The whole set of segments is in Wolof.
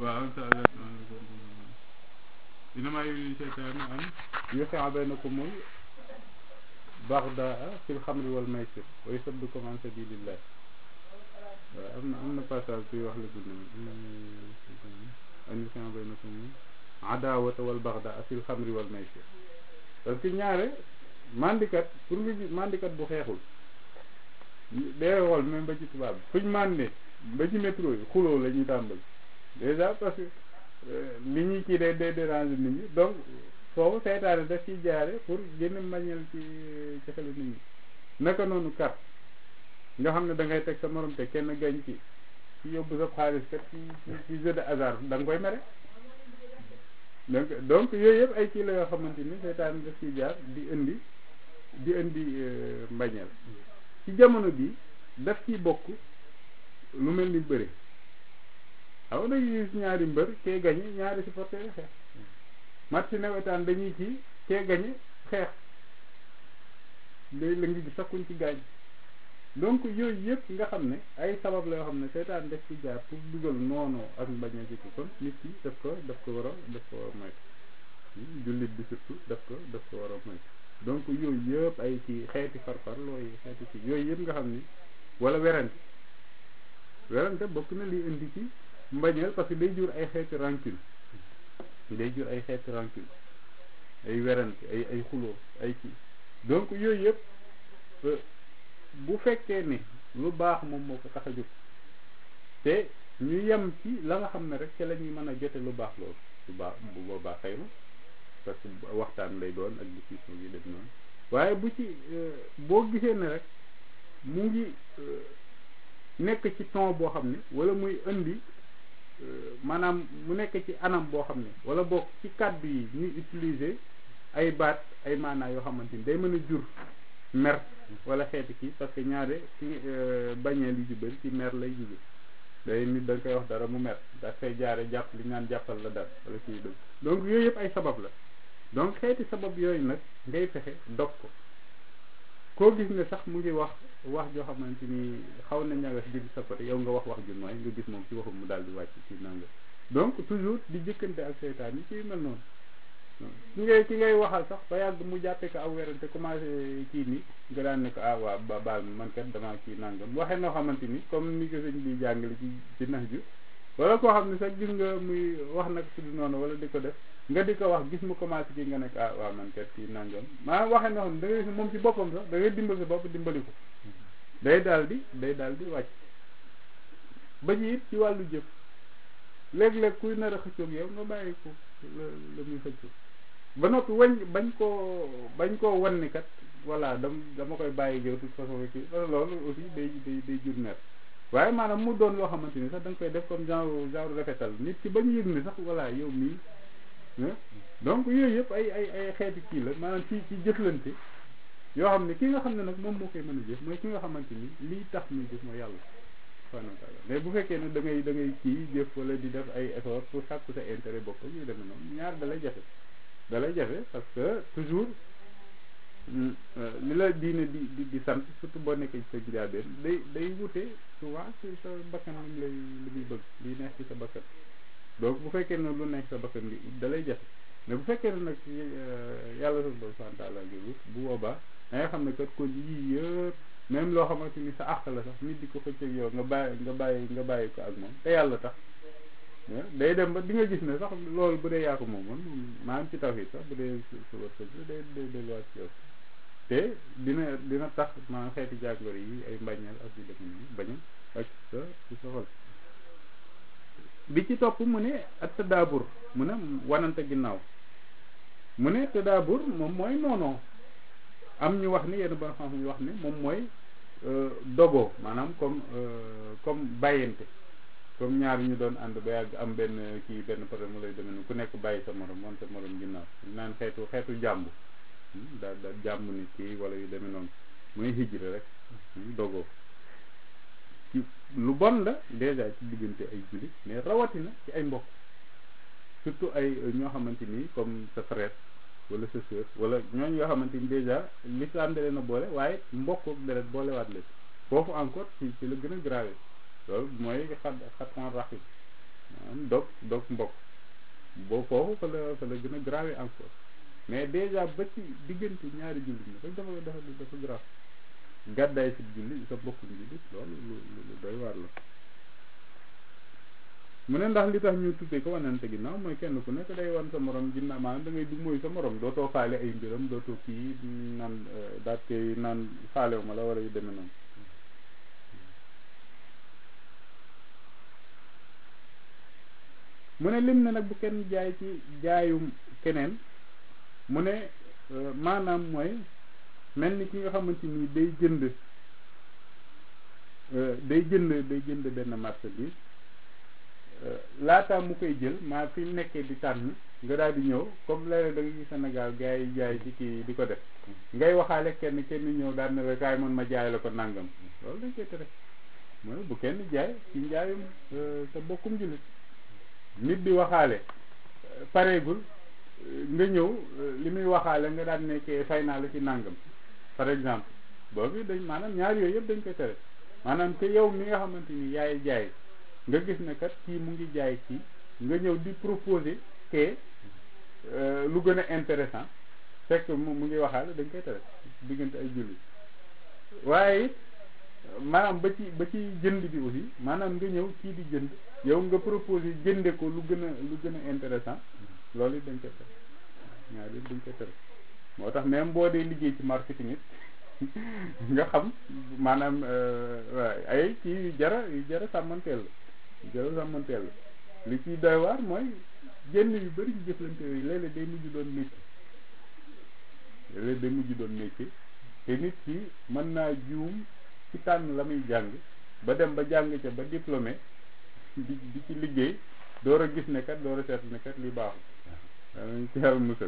waaw innamaa yuriidu shaytaanu an yuqi'a baynakumul baghdaa'a fil xamri wal maysir wa yusuddakum an sabiilillah waaw am na am na passage bi wax la dund an yuqi'a baynakumul adaawata wal baghdaa'a fil xamri wal maysir parce que ñaare mandikat pour nga gis mandikat bu xeexul day xool même ba ci tubaab bi fuñ màndee ba ci métro yi xuloo la ñuy tàmbali déjà parce que li ñuy kii day day déranger nit ñi donc foofu seytaane daf ciy jaare pour génn mbañeel ci ci xelu nit ñi naka noonu carte nga xam ne da ngay teg sa morom te kenn gañ ci ci yóbbu sa xaalis kat ci ci jeu de hasard da nga koy mere donc donc yooyu yëpp ay kii la yoo xamante ni seytaane daf ciy jaar di indi di indi mbañeel ci jamono bi daf ciy bokk lu mel ni bëri xaw na gis ñaari mbër kee gañe ñaari supporter yi xeex match si nawetaan dañuy kii kee gañe xeex léegi la ngi gis sakkuñ ci gaañ donc yooyu yëpp nga xam ne ay sabab la yoo xam ne seytaan def ci jaar pour dugal noonoo ak mbañ a jikko kon nit ki daf ko daf ko war a daf ko war a moytu jullit bi surtout daf ko daf ko war a moytu donc yooyu yëpp ay ci xeeti farfar looy xeeti ci yooyu yëpp nga xam ni wala werante werante bokk na li indi ci mbañeel parce que day jur ay xeeti rancune day jur ay xeeti rancune ay werante ay ay xuloo ay ci donc yooyu yëpp bu fekkee ne lu baax moom moo ko tax a jóg te ñu yem ci la nga xam ne rek ci la ñuy mën a jote lu baax loolu lu baax bu boobaa xëy na parce que waxtaan lay doon ak discussion yi def noonu waaye bu ci boo gisee ne rek mu ngi nekk ci ton boo xam ne wala muy indi maanaam mu nekk ci anam boo xam ne wala boog ci kàddu yi ñuy utiliser ay baat ay maanaa yoo xamante ni day mën a jur mer wala xeeti kii parce que ñaare ci bañee li ju bëri ci mer lay jóge day nit da nga koy wax dara mu mer da koy jaare jàpp li naan jàppal la dara wala kii dëgg donc yooyu yëpp ay sabab la donc xeeti sabab yooyu nag ngay fexe dog ko koo gis ne sax mu ngi wax wax joo xamante ni xaw na ñagas di sa côté yow nga wax wax ju nooy nga gis moom ci waxum mu daal di wàcc ci nanga donc toujours di jëkkante ak seytaan yi ci mel noonu ki ngay ki ngay waxal sax ba yàgg mu jàppee ko aw werante commencé kii ni nga daan ne ko ah waa ba baal ma man kat damaa kii nangam waxee noo xamante ni comme ni ko sëñ bi jàngale ci ci nax ju wala koo xam ne sax gis nga muy wax nag tudd noonu wala di ko def nga di ko wax gis mu commencé kii nga nekk ah waaw man kat kii nangam maanaam waxee noo xam ne da ngay gis moom ci boppam sax da ngay dimbal sa bopp dimbali ko day daal di day daal di wàcc ba ci it ci wàllu jëf léeg-léeg kuy nar a xëccoog yow nga bàyyi ko la la muy xëccoo ba noppi wañ bañ koo bañ koo wan ni kat voilà dam dama koy bàyyi yow toute façon kii loolu aussi day day day jur mer waaye maanaam mu doon loo xamante ni sax da nga koy def comme genre genre rafetal nit ki ba ñu yëg ni sax voilà yow mii donc yooyu yëpp ay ay ay xeeti kii la maanaam ci ci jëflante yoo xam ne ki nga xam ne nag moom moo koy mën a jëf mooy ki nga xamante ni lii tax muy jëf mooy yàlla subhanahu wa taala mais bu fekkee ne da ngay da ngay kii jëf wala di def ay effort pour sàkku sa intérêt bopp ñuy demee noonu ñaar dalay jafe dalay jafe parce que toujours li la diine di di di sant surtout boo nekkee ci sa njaabeen day day wute souvent ci sa bakkan li lay li muy bëgg li neex ci sa bakkan donc bu fekkee ne lu neex sa bakkan bi dalay jafe mais bu fekkee ne nag yàlla subhanahu wa taala ngi wut bu boobaa da nga xam ne kat kon yii yëpp même loo xamante ni sa àq la sax nit di ko xëcceeg yow nga bàyyi nga bàyyi nga bàyyi ko ak moom te yàlla tax day dem ba di nga gis ne sax loolu bu dee yaa ko moom moom maanaam ci tawhid sax bu dee su su wërsëg day day delluwaat ci yow te dina dina tax maanaam xeeti jàngoro yi ay mbañeel ak yu demee nii bañ ak sa ci sa xol bi ci topp mu ne ak tadaabur mu ne wanante ginnaaw mu ne tadaabur moom mooy noonoo am ñu wax ni yenn ba xam ñu wax ne moom mooy dogoo maanaam comme comme bàyyante comme ñaar ñu doon ànd ba yàgg am benn kii benn problème mu lay demee ku nekk bàyyi sa morom moom sa morom ginnaaw naan xeetu xeetu jàmb daal daal jàmb nit kii wala yu demee noonu mooy hijra rek dogoo ci lu bon la déjà ci diggante ay jullit mais rawatina ci ay mbokk surtout ay ñoo xamante ni comme sa frère wala sa sœur wala ñooñu yoo xamante ni déjà l'islam da leen a boole waaye mbokk ak deret boolewaat leen foofu encore ci ci la gën a grave loolu mooy xat xatan raxi maanaam dog dog mbokk boo foofu fa la fa la gën a grave encore mais déjà ba ci diggante ñaari jullit ñi rek dafa dafa dafa grave gàddaay si julli sa mbokku jullit loolu lu lu doy waar la mu ne ndax li tax ñu tuddee ko wanante ginnaaw mooy kenn ku nekk day wan sa morom ginnaaw maanaam da ngay du mooy sa morom dootoo faale ay mbiram dootoo kii naan daat koy naan faalewu ma la wala yu demee noonu mu ne lim ne nag bu kenn jaay ci jaayum keneen mu ne maanaam mooy mel ni ki nga xamante ni day jënd day jënd day jënd benn marchandise laataa mu koy jël maa fi mu nekkee di tànn nga daal di ñëw comme léeg-léeg da nga gis Sénégal gars yi jaay ci kii di ko def ngay waxaale kenn kenn ñëw daal ne la kaay man ma jaay la ko nangam loolu dañ koy tere mooy bu kenn jaay ci njaayum sa bokkum jullit nit di waxaale pareegul nga ñëw li muy waxaale nga daan nekkee fay naa la ci nangam par exemple boobu dañ maanaam ñaar yooyu yëpp dañ koy tere maanaam que yow mi nga xamante ni yaay jaay nga gis ne kat kii mu ngi jaay kii nga ñëw di proposer que lu gën a intéressant fekk mu mu ngi waxaale dañ koy tere diggante ay julli waaye it maanaam ba ci ba ci jënd bi aussi maanaam nga ñëw kii di jënd yow nga proposer jënde ko lu gën a lu gën a intéressant loolu it dañ koy tere ñaar yëpp dañ koy tere moo tax même boo dee liggéey ci marketing it nga xam maanaam waaw ay kii yu jara yu jara sàmmanteel la yu jara sàmmanteel la li ciy doy waar mooy jënd yu bëri ci jëflante yooyu léeg-léeg day mujj doon métier léeg-léeg day mujj doon métier te nit ki mën naa juum ci tànn la muy jàng ba dem ba jàng ca ba diplômé di di ci liggéey door a gis ne kat door a seetlu ne kat li baaxul waaw nañ ci yàlla musal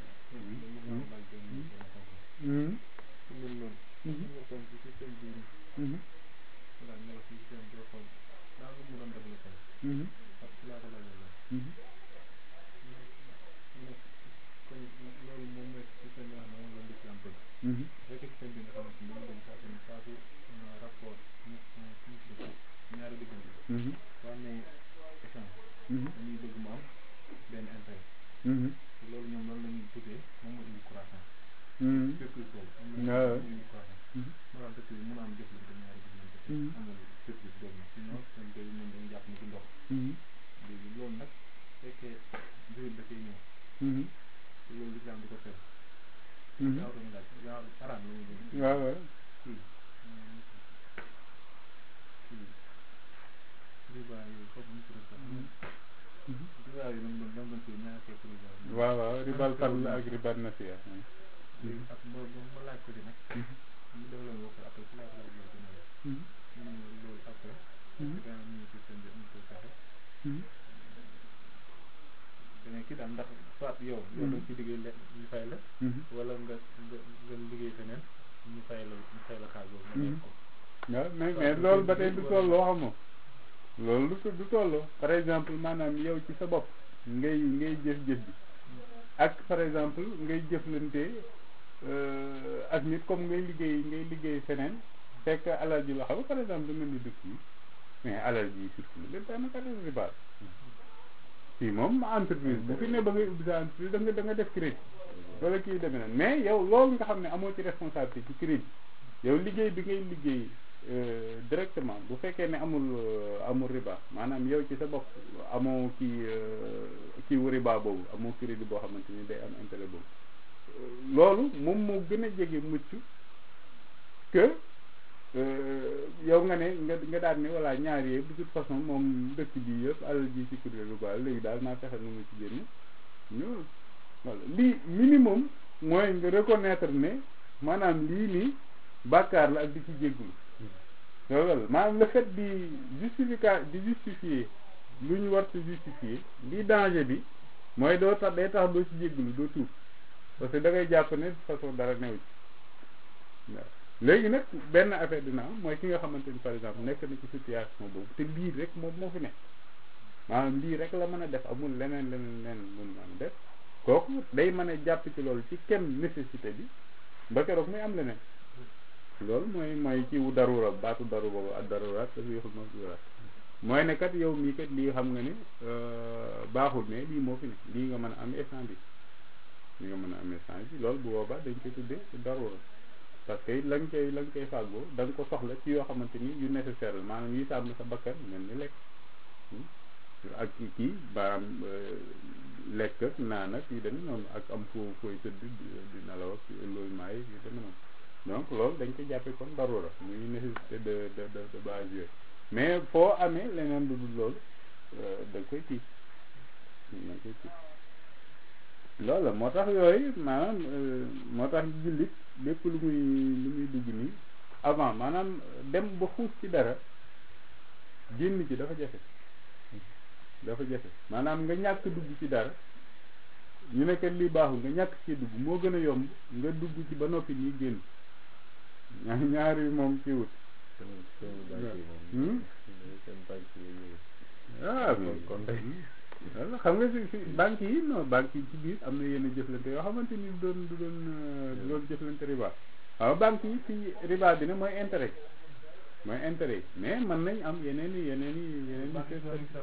dañuy bëgg mu am benn intérêt loolu ñoom loolu la ñuy tuddee moom moo indi croissance surprise boobu am na moo indi croissance moo tax dëkk bi mën a am jëflante ñaari jëflante amul surprise boobu nag sinon seen koy ñoom dañu jàpp ni ci ndox léegi loolu nag fekkee jurit da koy ñëw loolu lislaam di ko tere gaaw dañu laaj gaaw araam la ñu gën waaw waaw kii kii riba yooyu foofu ñu tudd sax riba yi lañ doon lañ doon tudd ñaari xeetu riba yi waaw waaw ribal fadl ak ribal nasiya léegi ak ma ma laaj ko di nag ñu def leen wax après ci laa ko laaj loolu gën a ñu ne loolu après daa ñu ngi système bi am ko fexe dana kii daal ndax soit yow yow da ci liggéey le ñu fay la wala nga nga nga liggéey feneen ñu fay la ñu fay la xaal boobu nga def ko waaw mais mais loolu ba tey du tolloo xamoo loolu du du tolloo par exemple maanaam yow ci sa bopp ngay ngay jëf-jëf bi ak par exemple ngay jëflante ak nit comme ngay liggéey ngay liggéey feneen fekk alal ji la xam par exemple du mel ni dëkk yi mais alal ji surtout lépp daanaka alal riba fii moom entreprise bu fi ne ba ngay ubbi sa entreprise da nga da nga def crédit wala kii demee na mais yow loolu nga xam ne amoo ci responsabilité ci crédit yow liggéey bi ngay liggéey directement bu fekkee ne amul amul riba maanaam yow ci sa bopp amoo kii kii wu riba boobu amoo crédit boo xamante ni day am intérêt boobu loolu moom moo gën a jege mucc que yow nga ne nga nga daal ne voilà ñaar yee de toute façon moom dëkk bi yëpp alal ji ci kuréel lu baax léegi daal naa fexe nu mu ci génne ñu voilà lii minimum mooy nga reconnaître ne maanaam lii nii bàkkaar la ak di ci jéggulu loolu maanaam le fait di justifica di justifier lu ñu war ci justifier lii danger bi mooy doo tax day tax doo ci jéggulu doo tuub parce que da ngay jàpp ne de façon dara new ci waaw léegi nag benn affaire dina am mooy ki nga xamante ni par exemple nekk na ci situation boobu te lii rek moom moo fi nekk maanaam lii rek la mën a def amul leneen leneen leneen mun mën a def kooku day mën a jàpp ci loolu ci kem nécessité bi ba keroog muy am leneen loolu mooy mooy ci wu darura baatu daru boobu ak daruraat dafa yoxul ma duraat mooy ne kat yow mii kat lii xam nga ne baaxul mais lii moo fi ne lii nga mën a am instant bi lii nga mën a am instant bi loolu bu boobaa dañ koy tuddee darura parce que la nga koy la nga koy fàggoo da nga ko soxla ci yoo xamante ni yu nécessaire la maanaam yi sàmm sa bakkan mel ni lekk ak kii maanaam lekk ak naan ak yu demee noonu ak am foo fooy tëdd di nelaw ak logement yi yu demee noonu donc loolu dañ koy jàppee comme darura muy nécessité de de de de base yooyu mais foo amee leneen lu dul loolu da nga koy kii da nga koy kii loolu la moo tax yooyu maanaam moo tax jullit lépp lu muy lu muy dugg nii avant maanaam dem ba xuus ci dara génn ci dafa jafe dafa jafe maanaam nga ñàkk dugg ci dara ñu ne kat lii baaxul nga ñàkk ci dugg moo gën a yomb nga dugg ci ba noppi nii génn ñaari moom ci wut ah kon wala xam nga si si banque yi non banque yi ci biir am na yenn jëflante yoo xamante ni du doon du doon du doon jëflante riba waaw banque yi fii riba bi ne mooy intérêt mooy intérêt yi mais mën nañ am yeneen i yeneen i yeneen i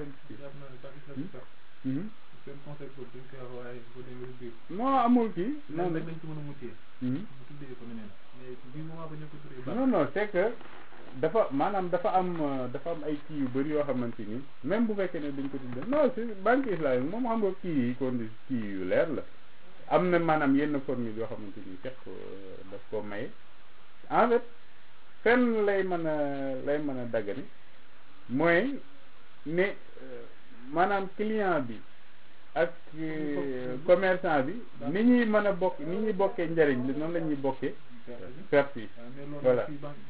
seen conseil boobu dañ koy wax waaye bu demee biir non amul kii non dañ ci mën a muccee mu tuddee ko neneen mais bi moment ba ñu ko tuddee non non c'est que dafa maanaam dafa am dafa am ay kii yu bëri yoo xamante ni même bu fekkee ne dañ ko tuddee non si banque islamique moom xam nga kii yi kon kii yu leer la am na maanaam yenn formule yoo xamante ni fekk daf ko maye en fait fenn lay mën a lay mën a daggani mooy ne maanaam client bi ak commerçant bi ni ñuy mën a bokk ni ñuy bokkee njariñ li noonu la ñuy bokkee perte yi voilà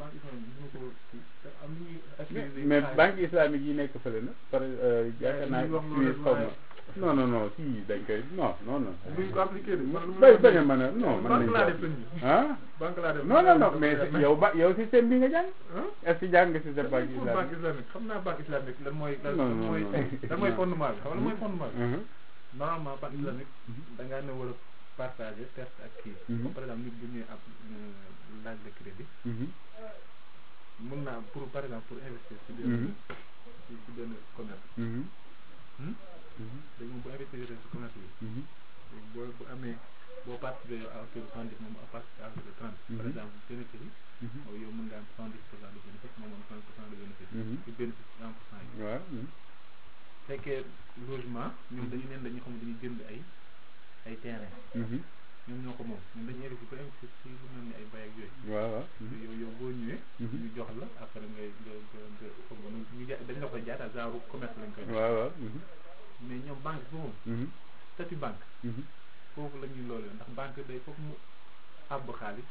mais banque islamique yi nekk fële na par yaakaar naa Suisse xaw ma non non non si dañ koy non non non bay bañ a mën a non mën nañ ah non non non mais yow ba yow système bi nga jàng est ce que jàng nga système banque islamique xam naa banque islamique lan mooy lan mooy lan mooy fondement bi xam nga lan mooy fondement bi normalement banque islamique da ngaa ne war a partager perte ak kii comme par exemple nit bu ñuy ab laaj de crédit mun naa pour par exemple pour investir ci benn ci ci benn commerce léegi moom bu investir ci commerce bi boo bu amee boo participé à hauteur de cent dix moom a participé à hauteur de trente par exemple bénéfice yi yow mën nga am cent dix pour cent de bénéfice moom am trente pour cent de bénéfice ci bénéfice cent pour cent yi waaw fekkee logement ñoom dañu neen dañu xam dañuy jënd ay ay terrain ñoom ñoo ko moom ñoom dañuy investir ba investir ci lu mel ni ay bay ak yooyu waaw waaw yow yow boo ñëwee ñu jox la après ngay nga nga nga xam nga ñu ja dañ la koy jaata genre commerce lañ koy waaw waaw mais ñoom banque bi moom statut banque foofu la ñuy loolu ndax banque day foofu mu àbb xaalis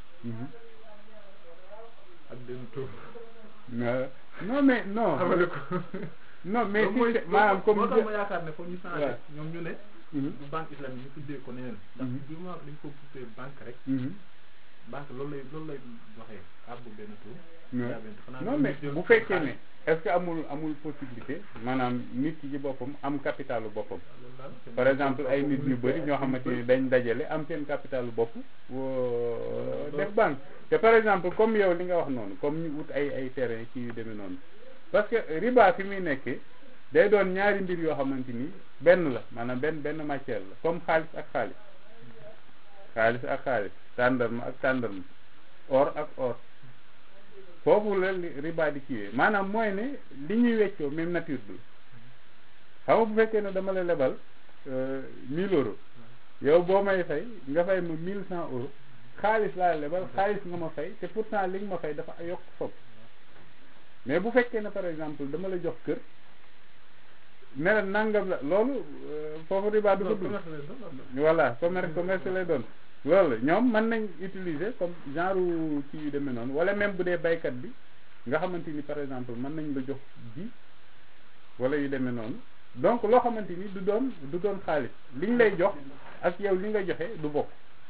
ak benn taux non mais non xamale ko non mais si maanaam comme moo tax ma yaakaar ne foofu ñu changé ñoom ñu ne du banque islamique ñu tuddee ko neneen ndax du ma dañ ko tuddee banque rek banque loolu lay loolu lay doxee àbb benn taux non mais bu fekkee ne est-ce que amul amul possibilité maanaam nit ki ci boppam am capitalu boppam par exemple ay nit ñu bëri ñoo xamante ni dañ dajale am seen capitalu bopp def banque te par exemple comme yow li nga wax noonu comme ñu wut ay ay terrain ci yu demee noonu parce que riba fi muy nekkee day doon ñaari mbir yoo xamante ni benn la maanaam benn benn matière la comme xaalis ak xaalis xaalis ak xaalis tàndarma ak tàndarma or ak or foofu la riba di kiiwee maanaam mooy ne li ñuy weccoo même nature bi xam nga bu fekkee ne dama la lebal mille euros yow boo may fay nga fay ma mille cent euros xaalis laa lebal xaalis nga ma fay te pourtant li nga ma fay dafa yokk fopp mais bu fekkee ne par exemple dama la jox kër ne la nangam la loolu foofu riba du ko dugg voilà commerce commerce lay doon loolu ñoom mën nañ utiliser comme genre kii yu demee noonu wala même bu dee baykat bi nga xamante ni par exemple mën nañ la jox ji wala yu demee noonu donc loo xamante ni du doon du doon xaalis liñ lay jox ak yow li nga joxe du bokk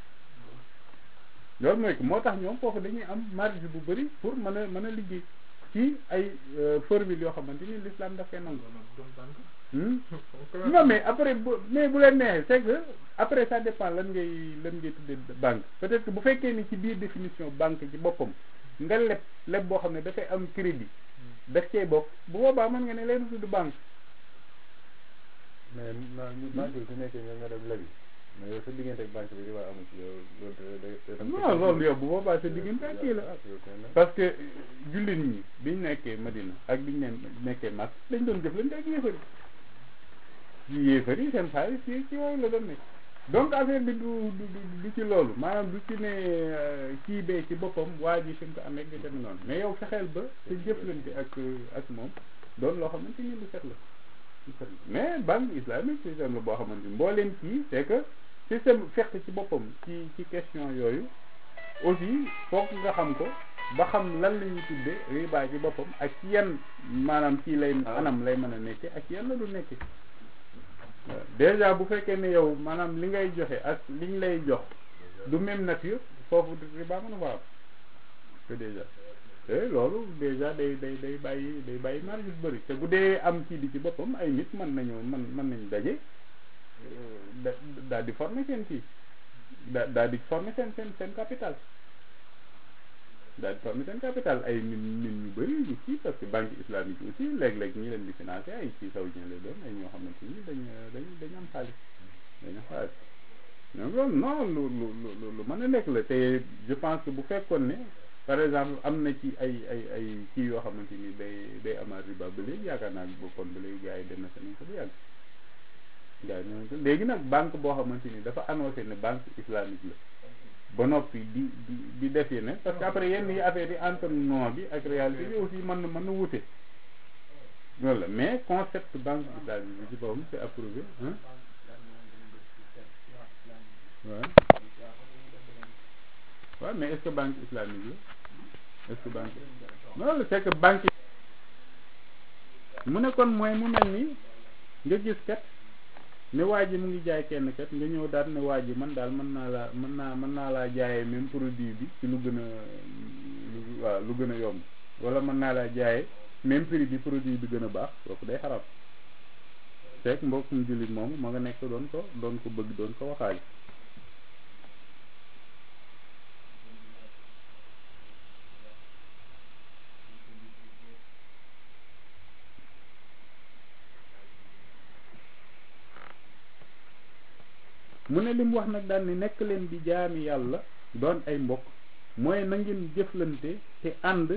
loolu mooy que moo tax ñoom foofu dañuy am marge bu bëri pour mën a mën a liggéey ci ay formule yoo xamante ni l'islam daf koy nangu non mais après bu mais bu leen neexee c'est que après ça dépend lan ngay lan ngay tuddee banque peut-être que bu fekkee ni ci biir définition banque ci boppam nga leb leb boo xam ne dafay am crédit daf cee bokk bu boobaa mën nga ne leen tudd banque mais naa ñu banque bi su nekkee ñoom nga dem lebi mais yow sa diggante ak banque bi di waa amu ci yow loolu da non loolu yow bu boobaa sa diggante ak kii la parce que jullit ñi biñ nekkee Madina ak biñ ne nekkee Makka dañ doon jëflante ak yéefar yi yéefar yi seen xaalis ci ci yooyu la doon nekk donc affaire bi du du du ci loolu maanaam du ci ne kii bee ci boppam waa ji suñ ko amee di dem noonu mais yow fexeel ba sa jëflante ak ak moom doon loo xamante ni lu set la lu set la mais banque islamique système la boo xamante ni mbooleem kii c'est que système fekk ci boppam ci ci question yooyu aussi foog nga xam ko ba xam lan la ñuy tudde riba ci boppam ak ci yan maanaam kii lay anam lay mën a nekke ak yan la du nekke déjà bu fekkee ne yow maanaam li ngay joxe ak liñ lay jox du même nature foofu riba mën a fa am que déjà te loolu déjà day day day bàyyi day bàyyi marge yu bëri te bu dee am kii di ci boppam ay nit mën nañu mën mën nañu daje da daal di former seen kii da daal di former seen seen seen capital daal di former seen capital ay nit nit ñu bëri ñu kii parce que banque islamique aussi léeg-léeg ñi leen di financer ay ci saoudien lay doon ay ñoo xamante ni dañ dañ dañ am xaalis dañ am xaalis donc loolu non lu lu lu lu mën a nekk la te je pense que bu fekkoon ne par exemple am na ci ay ay ay kii yoo xamante ni day day amaat riba ba léegi yaakaar naa bokkoon ba léegi gars yi dem na seen ko bu yàgg gars yi léegi nag banque boo xamante ni dafa annoncé ne banque islamique la ba noppi di di di def yeneen parce que après yenn yi affaire yi entre nom bi ak réalité bi aussi mën na mën na wute loolu la mais concept banque islamique bi ci boppam c'est approuvé hein waaw waaw mais est-ce que banque islamique la est-ce que banque loolu c'est que banque mu ne kon mooy mu mel ni nga gis kat ne waa ji mu ngi jaay kenn kat nga ñëw daal ne waa ji man daal mën naa laa mën naa mën naa laa jaayee même produit bi ci lu gën a lu waaw lu gën a yomb wala mën naa laa jaayee même prix bi produit bi gën a baax kooku day xarab fekk mbokkum jullit moomu ma nga nekk doon ko doon ko bëgg doon ko waxaale mu ne li mu wax nag daal ni nekk leen di jaami yàlla doon ay mbokk mooy na ngeen jëflante te ànd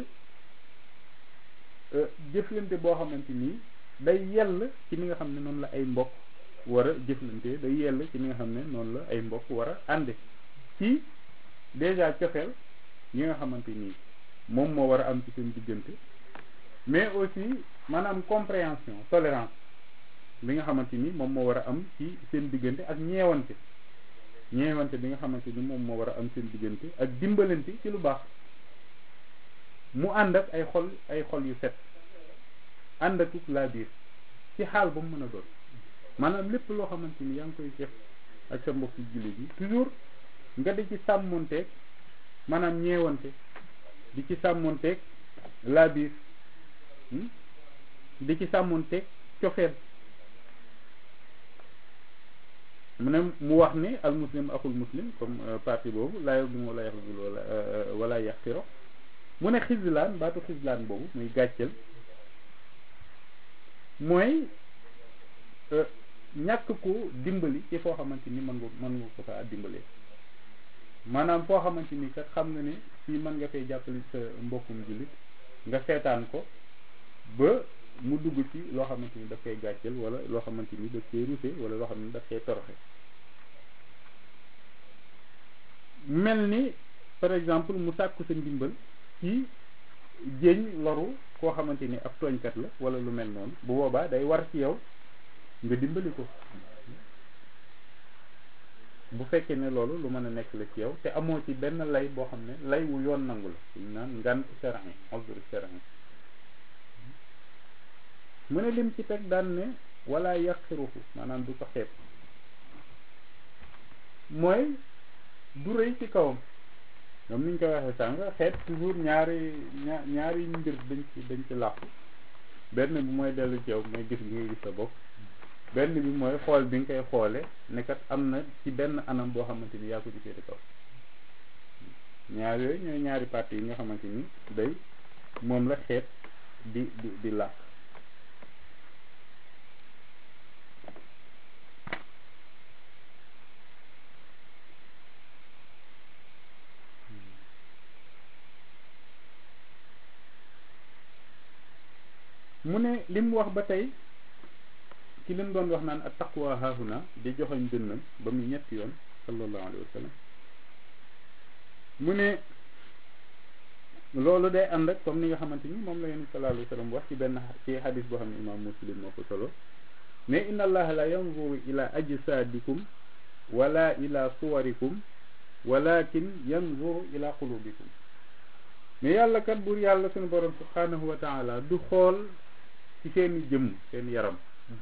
jëflante boo xamante ni day yell ci ni nga xam ne noonu la ay mbokk war a jëflante day yell ci ni nga xam ne noonu la ay mbokk war a ànde ci déjà cofeel yi nga xamante ni moom moo war a am ci seen diggante mais aussi maanaam compréhension tolérance bi nga xamante ni moom moo war a am ci seen diggante ak ñeewante ñeewante bi nga xamante ni moom moo war a am seen diggante ak dimbalante ci lu baax mu ànd ak ay xol ay xol yu set ànd ak laa biir ci xaal ba mu mën a doon maanaam lépp loo xamante ni yaa ngi koy def ak sa mbokku jullit yi toujours nga di ci sàmmonteeg maanaam ñeewante di ci sàmmonteeg laa biir di ci sàmmonteeg cofeel mu ne mu wax ni al muslim axul muslim comme partie boobu laa yogum wala yaxzul wala wala yaxtiro mu ne xislaan baatu xislaan boobu muy gàcceel mooy ñàkk ko dimbali ci foo xamante ni mën nga mën nga ko fa dimbalee maanaam foo xamante ni kat xam nga ne fii mën nga fay jàppale sa mbokkum jullit nga seetaan ko ba mu dugg ci loo xamante ni daf koy gàcceel wala loo xamante ni daf koy ruse wala loo xam ne daf koy toroxe mel ni par exemple mu sàkku sa ndimbal ci jéñ loru koo xamante ni ab tooñkat la wala lu mel noonu bu boobaa day war ci yow nga dimbali ko bu fekkee ne loolu lu mën a nekk la ci yow te amoo ci benn lay boo xam ne lay wu yoon nangu la ñu naan ngant sharai uzr sharai mu ne lim ci teg daan ne wala yaqiruhu maanaam du ko xeeb mooy du rëy ci kawam ñoom niñ koy waxee sànq xeet toujours ñaari ña ñaari mbir dañ ci dañ ci làqu benn bi mooy dellu ci yow mooy gis bi nga gis sa bopp benn bi mooy xool bi nga koy xoole ne kat am na ci benn anam boo xamante ni yaa ko gisee di kaw ñaar yooyu ñooy ñaari parties yi nga xamante ni day moom la xeet di di di làkk mu ne li mu wax ba tey ki leen doon wax naan ak taqwa haahuna di joxoñ dënnam ba mu ñetti yoon sallallahu alayhi wa sallam mu ne loolu day ànd ak comme ni nga xamante ni moom la yonent sallallahu alayhi wa sallam wax ci benn ci hadis boo xam ne imam muslim moo ko solo ne inna allaha la yanzuru ila ajsadikum wala ila suwarikum walakin yanzuru ila qulubikum mais yàlla kat buur yàlla suñu borom subhanahu wa taala du xool ci seeni jëmm seen yaram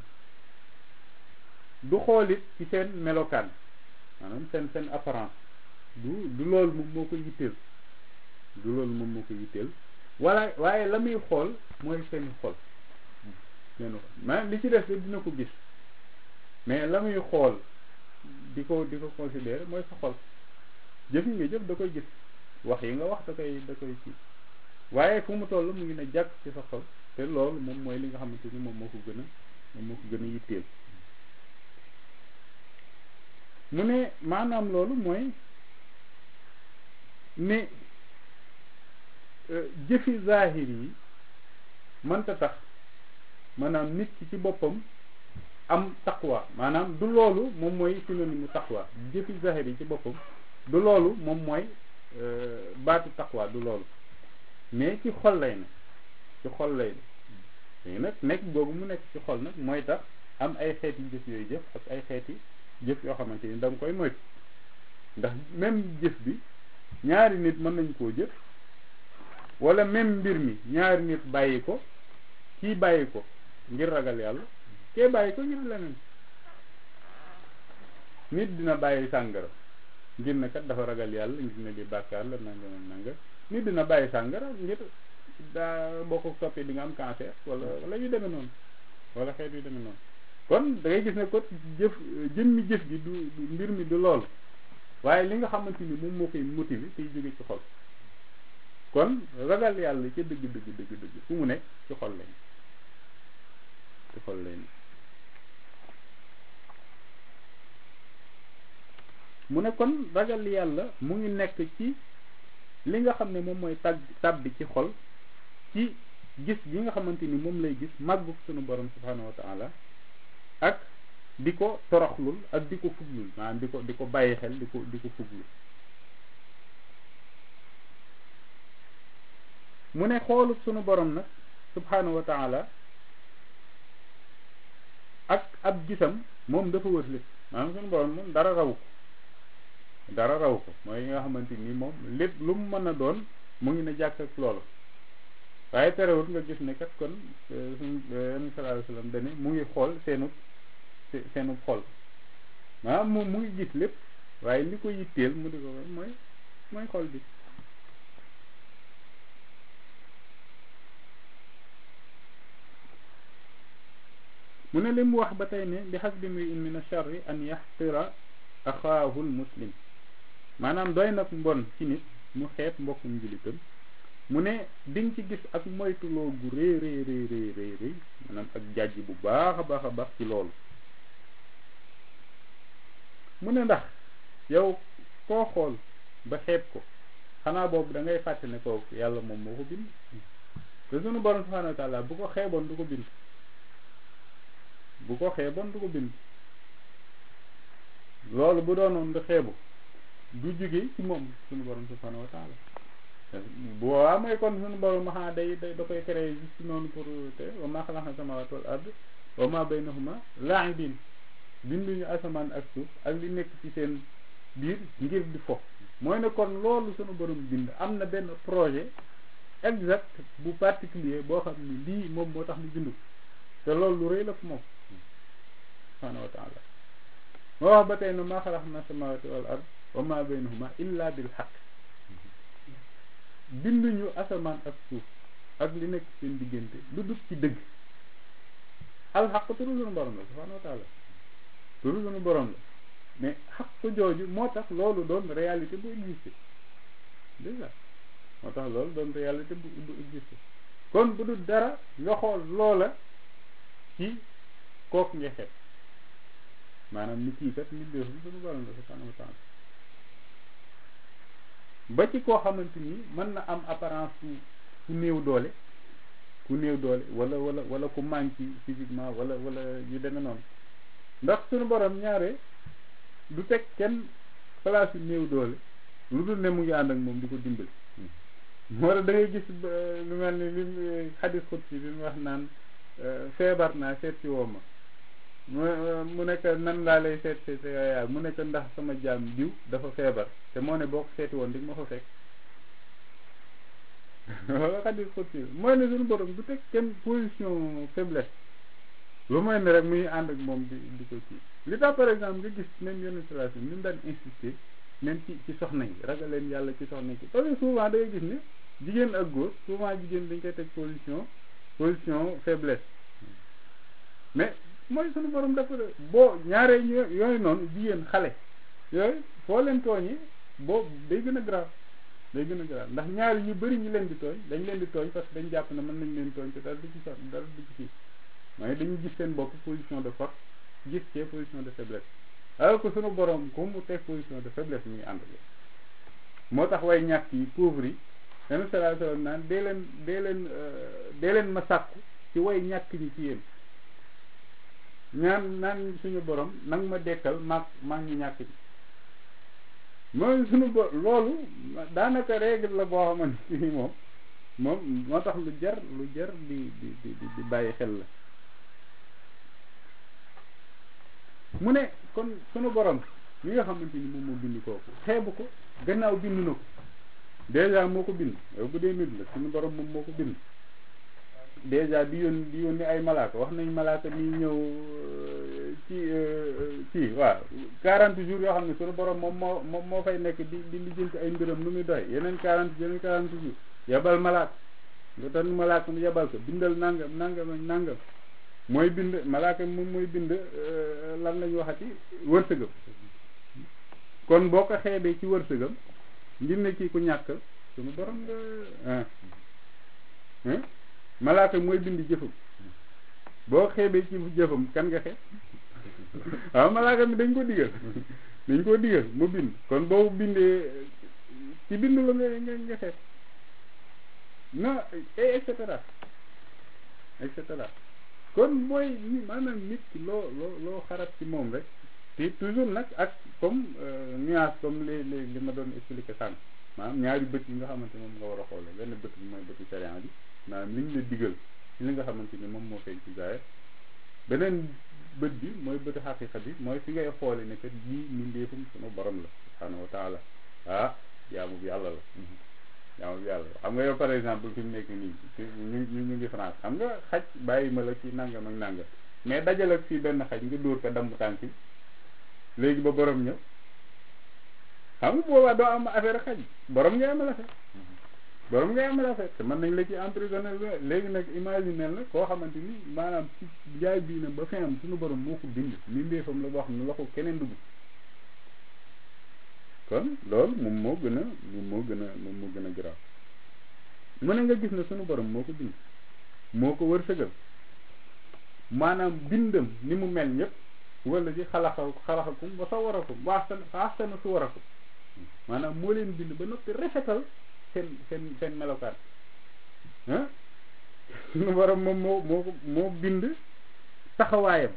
du xoolit ci seen melokaan maanaam seen seen apparence du du loolu moom moo ko yitteel du loolu moom moo ko yitteel wala waaye la muy xool mooy seeni xol seeni xol maanaam li ci des dina ko gis mais la muy xool di ko di ko considérer mooy sa xol jëf yi nga jëf da koy gis wax yi nga wax da koy da koy kii waaye fu mu toll mu ngi ne jàkk ci sa xol te loolu moom mooy li nga xamante ni moom moo ko gën a moom moo ko gën a yitteel mu ne maanaam loolu mooy ne jëfi zahir yi mënta tax maanaam nit ki ci boppam am taqwa maanaam du loolu moom mooy synonyme taqwa jëfi zahir yi ci boppam du loolu moom mooy baatu taqwa du loolu mais ci xol lay ne ci xol lay ne léegi nag nekk googu mu nekk ci xol nag mooy tax am ay xeeti jëf yooyu jëf ak ay xeeti jëf yoo xamante ni da nga koy moytu ndax même jëf bi ñaari nit mën nañ koo jëf wala même mbir mi ñaari nit bàyyi ko kii bàyyi ko ngir ragal yàlla kee bàyyi ko ngir leneen nit dina bàyyi sàngara ngir ne kat dafa ragal yàlla ngir ne di bàkkaar la nangam ak nangam nit dina bàyyi sàngara ngir daa boo ko toppee di nga am cancer wala wala yu demee noonu wala xeet yu demee noonu kon da ngay gis ne ko jëf jëmmi jëf gi du mbir mi du lool waaye li nga xamante ni moom moo koy motiver tey jóge ci xol kon ragal yàlla ca dëgg dëgg dëgg dëgg fu mu nekk ci xol lañ ci xol lañ mu ne kon ragal yàlla mu ngi nekk ci li nga xam ne moom mooy tàgg tàbbi ci xol ci gis gi nga xamante ni moom lay gis màggu sunu borom subhanahu wa taala ak di ko toroxlul ak di ko fuglul maanaam di ko di ko bàyyi xel di ko di ko fuglul mu ne xoolu sunu borom nag subhanahu wa taala ak ab gisam moom dafa wër lépp maanaam sunu borom moom dara raw ko dara raw ko mooy nga xamante ni moom lépp lu mu mën a doon mu ngi ne jàkk ak loolu waaye terewul nga gis ne kat kon suñu sallallahu alayhi wasallam dane mu ngi xool seenu seenu xol maanaam moom mu ngi gis lépp waaye li ko yitteel mu di ko mooy mooy xol bi mu ne li mu wax ba tey ne bi hasbi mri'in min ash-sharri an yaxtira axaahu muslim maanaam doy nag mbon ci nit mu xeeb mbokkum njilitam mu ne diñ ci gis ak moytuloo gu rëy rëy rëy rëy rëy rëy maanaam ak jàjj bu baax a baax a baax ci loolu mu ne ndax yow koo xool ba xeeb ko xanaa boobu da ngay fàtte ne kooku yàlla moom moo ko bind te sunu borom subhanahu wa taala bu ko xeeboon du ko bind bu ko xeeboon du ko bind loolu bu doonoon du xeebu du jóge ci moom sunu borom subhanahu wa taala bu waa mooy kon sunu borom ma xanaa day day da koy créé juste noonu pour te wa maa xalaqna samaawaati wal ard wa maa baynahuma laa'ibiin binduñu asamaan ak suuf ak li nekk ci seen biir ngir di fo mooy ne kon loolu sunu borom bind am na benn projet exact bu particulier boo xam ne lii moom moo tax mu bindu te loolu lu rëy la fu moom subhanahu wa taala moo wax ba tey ne maa xalaqna samaawaati wal ard wa maa baynahuma illa bil xaq binduñu asamaan ak suuf ak li nekk seen diggante lu dut ci dëgg alxaq turu sunu borom la subhanahu wa taala turu sunu borom la mais xaq jooju moo tax loolu doon réalité bu existé déjà moo tax loolu doon réalité bu bu existé kon bu dul dara nga xool loola ci kooku nga xeet maanaam ni kii kat nit def suñu borom la subhanahu wa taala ba ci koo xamante ni mën na am apparence ku ku néew doole ku néew doole wala wala wala ku manqué physiquement wala wala yu demee noonu ndax suñu borom ñaare du teg kenn place yu néew doole lu dul ne mu ngi ànd ak moom di ko dimbali moo tax da ngay gis lu mel ni li xadis xut si bi mu wax naan feebar naa seet si woo ma mu mu nekk nan laa lay seet seet yaay mu nekk ndax sama jaam diw dafa feebar te moo ne boo ko seeti woon di ma fa fekk wala xadis xut si mooy ne suñu borom du teg kenn position faiblesse lu mooy ne rek muy ànd ak moom di di ko kii li tax par exemple nga gis même yenn situation ni mu daan insister même ci ci soxna yi ragal leen yàlla ci soxna yi parce que souvent da ngay gis ne jigéen ak góor souvent jigéen dañ koy teg position position faiblesse mais mooy suñu borom dafa boo ñaaree yooyu noonu jigéen xale yooyu foo leen tooñi boo day gën a grave day gën a grave ndax ñaari ñu bëri ñu leen di tooñ dañ leen di tooñ parce que dañ jàpp ne mën nañ leen tooñ te dara du ci sax dara du ci kii mooy dañu gis seen bopp position de force gis cee position de faiblesse alors que sunu borom ku mu teg position de faiblesse muy ànd moo tax way ñàkk yi pauvre yi yenn salaa sallam naan dee leen dee leen dee leen ma sàkku ci way ñàkk ñi ci yéen ñaan naan suñu borom nang ma dekkal maag maag ñu ñàkk ñi mooy suñu bo loolu daanaka règle la boo xamante ni moom moom moo tax lu jar lu jar di di di di bàyyi xel la mu ne kon sunu borom mi nga xamante ni moom moo bind kooku xeebu ko gannaaw bind na ko dèjà moo ko bind yow bu dee nit la sunu borom moom moo ko bind dèjà di yónni di yónni ay malaaka wax nañ malaaka mi ñëw ci ci waaw quarante jours yoo xam ne sunu borom moom moo moom moo fay nekk di di lijjanti ay mbiram nu muy doy yeneen quarante yeneen quarante jours yebal malaaka nga tan malaaka mu yebal ko bindal nangam nangam ak nangam mooy bind malaaka moom mooy bind lan lañu waxati wërsëgam kon boo ko xeebee ci wërsëgam ngir ne kii ku ñàkk suñu borom nga malaaka mooy bind jëfam boo xeebee ci jëfam kan nga xeeb waaw malaaka mi dañ ko digal dañ ko digal mu bind kon boo bindee ci bind la nga nga nga xeeb non et cetera et cetera kon mooy ni maanaam nit ki loo loo loo xarat ci moom rek te toujours nag ak comme nuance comme li li li ma doon expliqué sànq maanaam ñaari bët yi nga xamante moom nga war a xoole benn bët bi mooy bëtu sharia bi maanaam li ñu la digal ci li nga xamante ni moom moo feeñ ci zaahir beneen bët bi mooy bëtu xaqiqa bi mooy fi ngay xoole ne kat lii mindeefum sunu borom la subhanahu wa taala ah jaamu bi yàlla la jaamu bi yàlla xam nga yow par exemple fi mu nekk nii ñu ñu ñu ngi France xam nga xaj bàyyi ma la ci nangam ak nangam mais dajal ak fii benn xaj nga dóor ko damm tànk bi léegi ba borom ñëw xam nga boobaa doo am affaire xaj borom ngay amal affaire borom ngay amal affaire te mën nañ la ci emprisonné léegi nag imaginel na koo xamante ni maanaam ci jaay bii na ba fi am suñu borom moo ko bind mi ndéefam la boo xam ne la ko keneen dugg kon loolu moom moo gën a moom moo gën a moom moo gën a garaaw mu ne nga gis ne sunu borom moo ko bind moo ko wërsëgal maanaam bindam ni mu mel ñëpp wala ci xalaxa xalaxakum ba sa warakum waxsana waxsana su warakum maanaam moo leen bind ba noppi rafetal seen seen seen melokaan ah sunu borom moom moo moo ko moo bind taxawaayam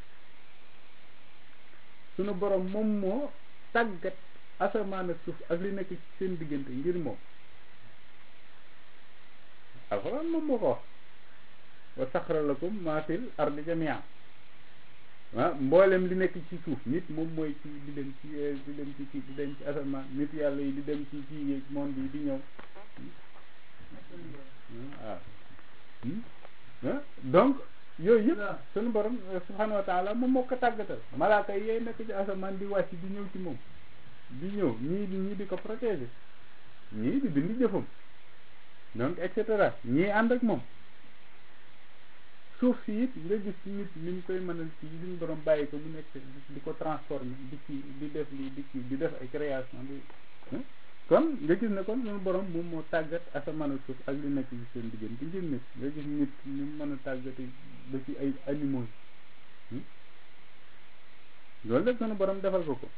sunu borom moom moo tàggat asamaan ak suuf ak li nekk ci seen diggante ngir moom alxuraan moom moo ko wax wa saxara lakum maa fil ardi jamian ah mboolem li nekk ci suuf nit moom mooy ci di dem ci di dem ci ci di dem ci asamaan nit yàlla yi di dem ci ci yeeg monde yi di ñëw waaw donc yooyu yëpp sunu borom subhanahu wa taala moom moo ko tàggatal malaaka yi yooyu nekk ci asamaan di wàcc di ñëw ci moom di ñëw ñii di ñii di ko protéger ñii di bind jëfam donc et cetera ñii ànd ak moom suuf si it nga gis nit ni ñu koy mënal ci suñu borom bàyyi ko mu nekk di ko transformer di ci di def lii di ci di def ay création di kon nga gis ne kon suñu borom moom moo tàggat asamaan ak suuf ak li nekk ci seen diggante ngir nit nga gis nit ñu mën a tàggati ba ci ay animaux yi loolu lépp suñu borom defal ko ko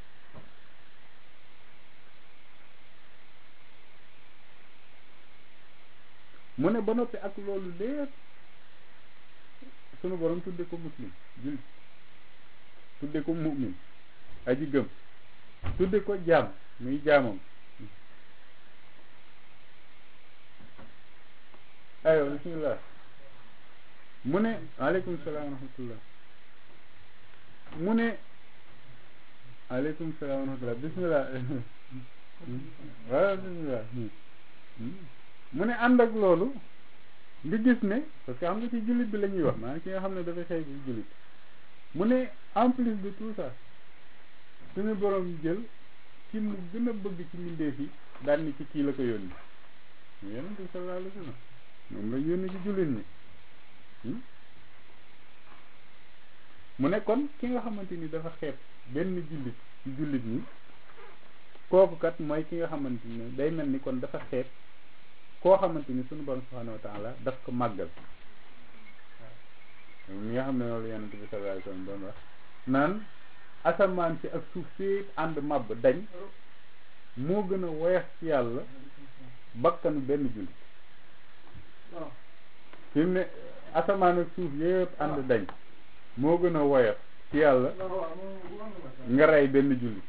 mu ne ba noppi ak loolu lépp sunu borom tudde ko muslim jullit tudde ko mu'min aji gëm tudde ko jaam muy jaamam ayo bismillah mu ne aleykum salaam wa rahmatullah mu ne aleykum salaam wa rahmatullah bismillah waaw bismillah mu ne ànd ak loolu nga gis ne parce que xam nga ci jullit bi la ñuy wax maanaam ki nga xam ne dafa xëy bi jullit mu ne en plus de tout ça suñu borom jël ci mu gën a bëgg ci mbindeef yi daan ni ci kii la ko yónni mu yonent bi sallallahu alayhi wa sallam moom la yónni ci jullit ñi mu ne kon ki nga xamante ni dafa xeeb benn jullit ci jullit ñi kooku kat mooy ki nga xamante ni day mel ni kon dafa xeeb koo xamante ni sunu borom subhanahu wa taala daf ko màggal waaw mi nga xam ne loolu yonent bi sallallahu alayhi wa sallam doon wax naan asamaan si ak suuf si ànd màbb dañ moo gën a woyof ci yàlla bakkanu benn jullit fi mu ne asamaan ak suuf yëpp ànd dañ moo gën a woyof ci yàlla nga rey benn jullit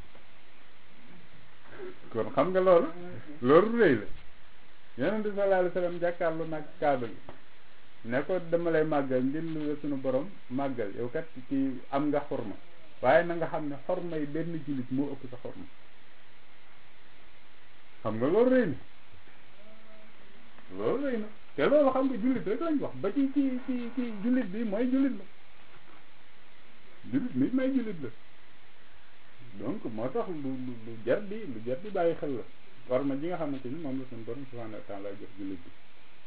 kon xam nga loolu loolu rëy la yonent bi sallallahu alayhi wa sallam jàkkaarlu nag kaaba gi ne ko dama lay màggal ngir lu la sunu borom màggal yow kat ci am nga xorma waaye na nga xam ne xorma yi benn jullit moo ëpp sa xorma xam nga loolu rëy na loolu rëy na te loolu xam nga jullit rek lañ wax ba ci ci ci ci jullit bi mooy jullit la jullit bi mooy jullit la donc moo tax lu lu lu jar di lu jar di bàyyi xel la xorma ji nga xamante ni moom la suñu borom subhanahu wa taala jox jullit bi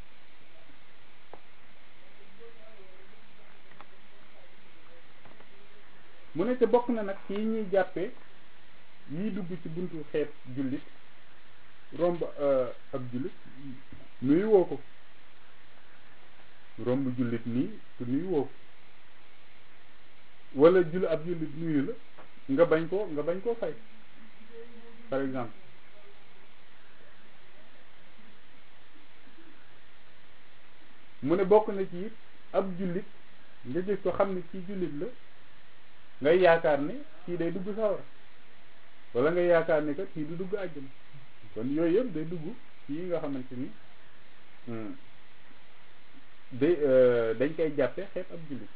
mu ne te bokk na nag ci ñuy jàppee yiy dugg ci buntu xeet jullit romb ab jullit nuyu woo ko romb jullit nii te nuyu woo ko wala jul ab jullit nuyu la nga bañ koo nga bañ koo fay par exemple mu ne bokk na ci it ab jullit nga gis ko xam ne ci jullit la ngay yaakaar ne kii day dugg sawar wala ngay yaakaar ne kat kii du dugg àjjana kon yooyu yëpp day dugg ci yi nga xamante ni day dañ koy jàppe xeet ab jullit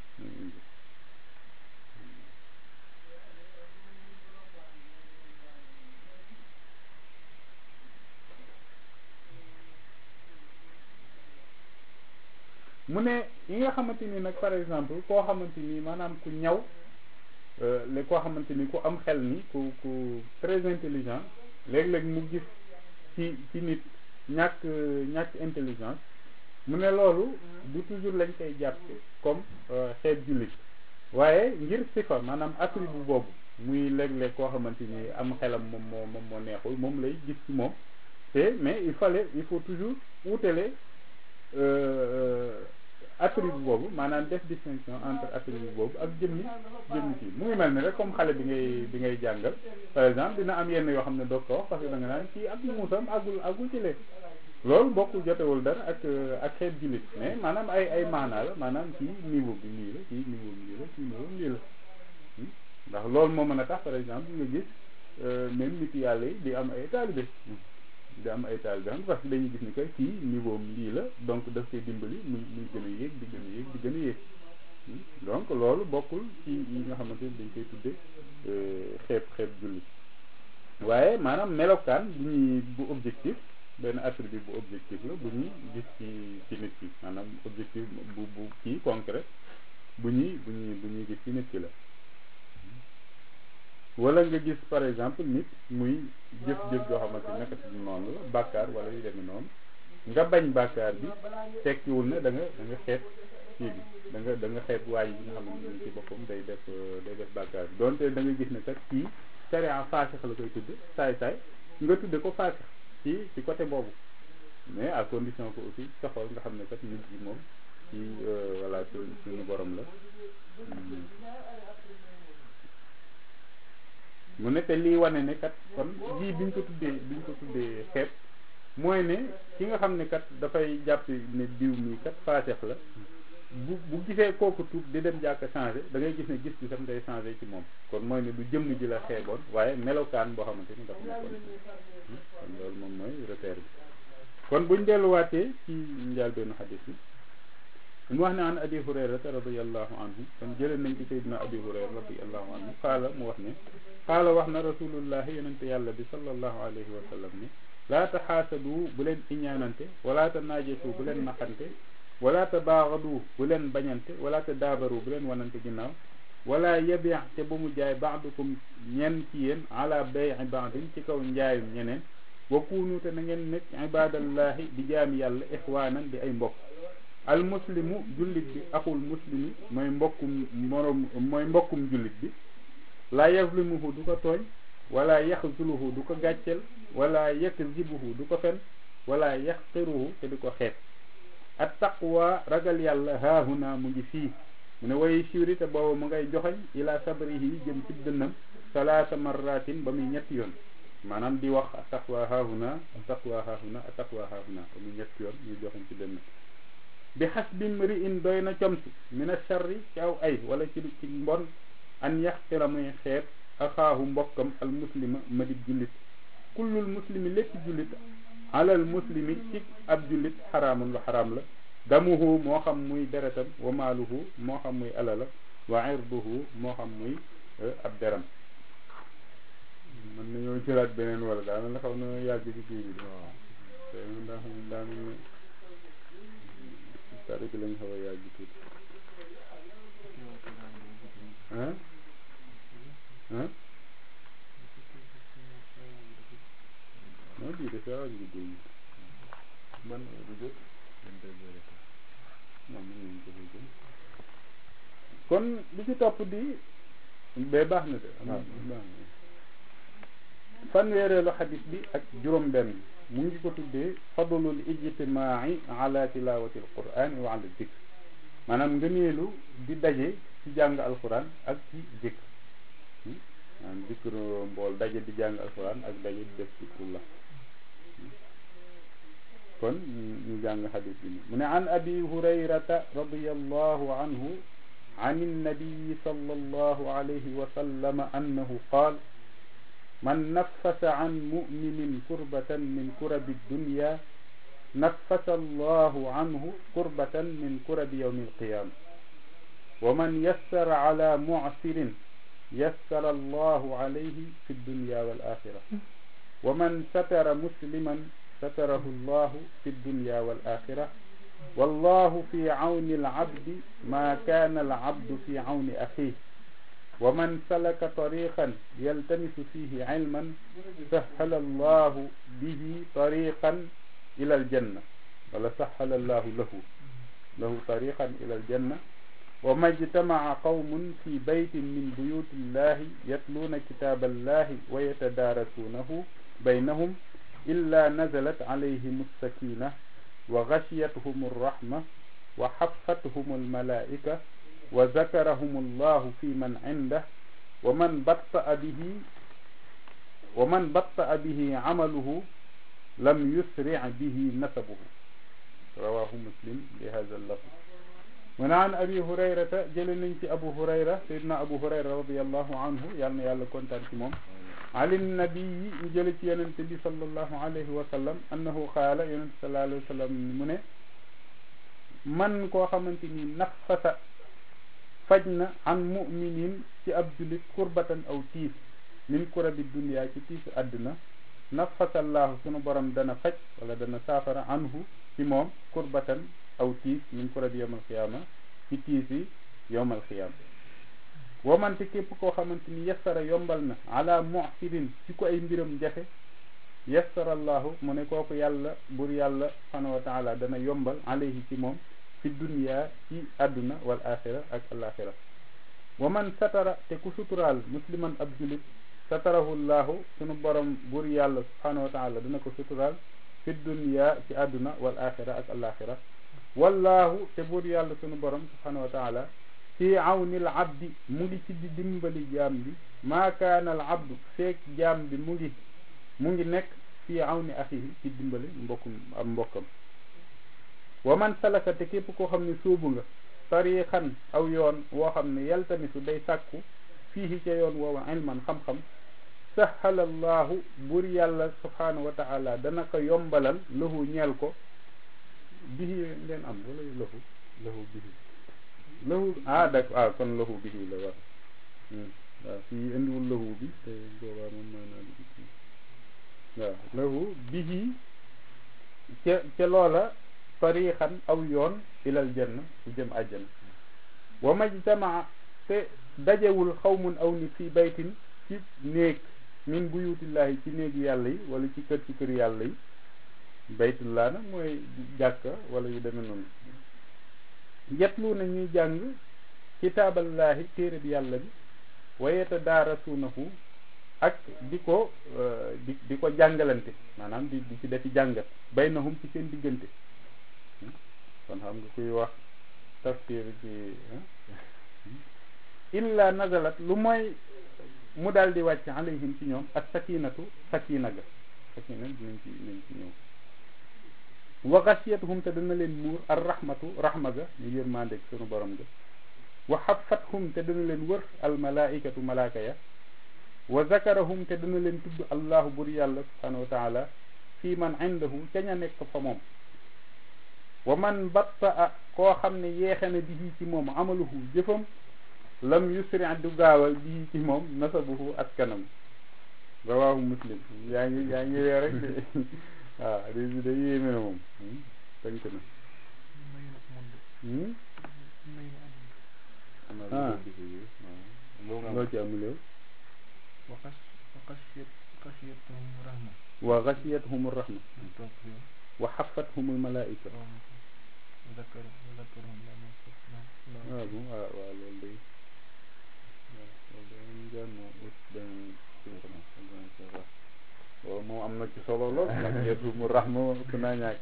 mu ne yi nga xamante ni nag par exemple koo xamante ni maanaam ku ñaw le koo xamante ni ku am xel ni ku ku très intelligent léeg-léeg mu gis ci ci nit ñàkk ñàkk intelligence mu ne loolu du toujours lañ koy jàppe comme xeet jullit waaye ngir sifa maanaam attribut bu boobu muy léeg-léeg koo xamante ni am xelam moom moo moom moo neexul moom lay gis ci moom te mais il fallait il faut toujours wutale attribut boobu maanaam def distinction entre attribut boobu ak jëmmi jëmmi kii mu ngi mel ni rek comme xale bi ngay bi ngay jàngal par exemple dina am yenn yoo xam ne doo ko wax parce que da nga naan kii ak muusam àggul àggul ci léegi loolu bokkul jotewul dara ak ak xeet jullit mais maanaam ay ay maanaa la maanaam kii niveau bi lii la kii niveau bi lii la kii niveau bi lii la ndax loolu moo mën a tax par exemple nga gis même nit yàlla yi di am ay taalibe di am ay taalibe xam parce que dañuy gis ni que kii niveau lii la donc daf koy dimbali muy muy gën a yéeg di gën a yéeg di gën a yéeg donc loolu bokkul ci yi nga xamante ni dañ koy tudde xeeb xeeb jullit waaye maanaam melokaan bu ñuy bu objectif benn attribut bu objectif la bu ñuy gis ci ci nit ki maanaam objectif bu bu kii concret bu ñuy bu ñuy bu ñuy gis ci nit ki la wala nga gis par exemple nit muy jëf-jëf joo xamante ne naka si noonu la bàkkaar wala yu demee noonu nga bañ bàkkaar bi tekkiwul ne da nga da nga xeeb kii bi da nga da nga xeeb waay yi nga xamante ni ci boppam day def day def bàkkaar bi donte da nga gis ne kat kii sharia faasix la koy tudde saay saay nga tudde ko faasix ci ci côté boobu mais à condition que aussi sa xol nga xam ne kat nit ji moom ci voilà suñu suñu borom la mu ne te lii wane ne kat kon lii biñ ko tuddee biñ ko tuddee xeeb mooy ne ki nga xam ne kat dafay jàpp ne diw mi kat faasex la bu bu gisee kooku tuub di dem jàkk changé da ngay gis ne gis bi sam day changé ci moom kon mooy ne du jëmm ji la xeeboon waaye melokaan boo xamante ni dafa nekkoon kon loolu moom mooy repère bi kon buñ delluwaatee ci njaal benn xadis bi mu wax ne an abi hurayrata radiallahu anhu kon jëlee nañ ci sayyidina abi hurayra radiallahu anhu xaala mu wax ne xaala wax na rasulullahi yonente yàlla bi sallallahu alayhi wa sallam ne laa taxaasadu bu leen iñaanante wala ta naajesu bu leen naxante wala ta baaxadu bu leen bañante wala ta daabaru bu leen wanante ginnaaw wala yabiix te bu mu jaay baadukum ñenn ci yéen ala bay baadin ci kaw njaayum ñeneen wa kuunu te na ngeen nekk ibadallahi di jaami yàlla ixwaanan di ay mbokk al muslimu jullit bi axul muslimi mooy mbokkum morom mooy mbokkum jullit bi laa yazlimuhu du ko tooñ wala yaxzuluhu du ko gàcceel wala yakzibuhu du ko fen wala yaxqiruhu te du ko xeet at taqwa ragal yàlla haahuna mu ngi fii mu ne way siwri te booba mu ngay joxoñ ila sabrihi jëm ci dënnam salaasa marratin ba muy ñetti yoon maanaam di wax at taqwa haahuna at taqwa haahuna at taqwa haahuna ba muy ñetti yoon ñuy joxoñ ci dënnam bi xasbi mri in doy na comsi min a charri ci aw ay wala ci ci mbon an yaxtira muy xeet axaahu mbokkam al muslima madib jullit kullul muslimi lépp jullit alal muslimi ci ab jullit xaraamun lu xaraam la damuhu moo xam muy deretam wa maaluhu moo xam muy alala wa irduhu moo xam muy ab deram mën nañoo jëlaat beneen wala daa mel ne xaw na yàgg ci kii bi waaw te daa xam daa mel ne tari bi lañ xaw a yàgg tuuti ah ah non bii de saa waaju guddee yi man du jot moom mën nañ ko fay jëm kon li ci topp di bee baax na de am baax na fanweereelu xadis bi ak juróom benn mu ngi ko tuddee fadlul ijtimaai ala tilawati alquran wa ala dikr maanaam ngëneelu di daje ci jàng alquran ak ci dikr maanaam dikr mbool daje di jàng alquran ak daje di def dikrullah kon ñu jàng xadis bi mu ne an abi hurayrata radiallahu anhu عن النبي صلى الله عليه وسلم أنه قال من نفس عن مؤمن كربة من كرب الدنيا نفس الله عنه كربة من كرب يوم القيامة ومن يسر على معسر يسر الله عليه في الدنيا والآخرة ومن ستر مسلما ستره الله في الدنيا والآخرة والله في عون العبد ما كان العبد في عون أخيه ومن سلك طريقا يلتمس فيه علما سهل الله به طريقا إلى الجنة ولا سهل الله له له طريقا إلى الجنة وما اجتمع قوم في بيت من بيوت الله يتلون كتاب الله ويتدارسونه بينهم إلا نزلت عليهم السكينة وغشيتهم الرحمة وحفتهم الملائكة وذكرهم الله في من عنده ومن بطأ به ومن بطأ به عمله لم يسرع به نسبه رواه مسلم بهذا اللفظ من عن أبي هريرة جلنك أبو هريرة سيدنا أبو هريرة رضي الله عنه يعني يالا كونتان ci moom على النبي جل ci yonent bi sallallahu alayhi wa sallam annahu qaala yonent sallallahu alayhi wa sallam mu ne man koo xamante ni nafasa faj na an muminin ci ab jullit kurbatan aw tiis min kurabi dunia ci tiisu àdduna nafasallaahu sunu borom dana faj wala dana saafara anhu ci moom kurbatan aw tiis min kurabi yawmal xiyaama ci tiisi yawmal xiyaama wamante képp koo xamante ni yassara yombal na ala mu'sirin ci ko ay mbiram jafe yassarallahu mu ne kooku yàlla bur yàlla subhanahu wa taala dana yombal alayhi ci moom fi dunya ci àdduna wal axira ak al axira wa man satara te ku suturaal musliman ab julit satarahu llahu sunu borom buur yàlla subhanahu wa taala dina ko suturaal fi dunya ci àdduna wal axira ak alaxira wallahu te buur yàlla sunu borom subhanahu wa taala fi awnil abdi mu ngi ci di dimbali jaam bi maa kaana al abdu feek jaam bi mu ngi mu ngi nekk fi awni axihi ci dimbali mbokkum am mbokkam wa man salaka te képp koo xam ne suubu nga tariixan aw yoon woo xam ne yaltamisu day sàkku fiihi ca yoon woowa ilman xam-xam sahala allahu buur yàlla subhanahu wa taala dana ko yombalal lahu ñeel ko bihi ngeen am wala lahu lahu bihi lahu ah dak ah kon lahu bihi la war waaw fii indiwul lahu bi te boobaa moom mooy naa waaw lahu bihi ca ca loola tariixan aw yoon ilal janna su jëm àjjana wa majtamaa te dajewul xawmun aw nit fii baytin ci néeg min buyutillahi ci néegi yàlla yi wala ci kër ci kër yàlla yi baytullah nag mooy jàkka wala yu demee noonu yetlu na ñuy jàng kitaaballahi téere bi yàlla bi wa yatadaarasuunahu ak di ko di di ko jàngalante maanaam di di ci defi jàngat baynahum ci seen diggante kon xam nga kuy wax tafsir ci illa nazalat lu mooy mu daal di wàcc alayhim ci ñoom ak sakinatu sakina ga sakina dinañ ci dinañ ci ñëw wa xasiyatuhum te dana leen muur ar rahmatu rahma ga ñu yërmandeeg sunu borom ga wa xafathum te dana leen wër al malaikatu malaaka ya wa zakarahum te dana leen tudd allahu bur yàlla subhanahu wa taala fii man indahu ca ña nekk fa moom wa man batta a koo xam ne yeexe na bihi ci moom amaluhu jëfam lam yusri du gaawal bihi ci moom nasabuhu askanam rawaahu muslim yaa ngi yaa ngi wee rek de waaw hadis bi da yéeme na moom tënk na ah loo ci amul yow wa xasiyatuhum rahma wa xafathum malaika waaw bon waaw waaw loolu day waaw loolu day jànn ut beneen waaw moom am na ci solo lool xasiyatuhum rahma ëpp naa ñàkk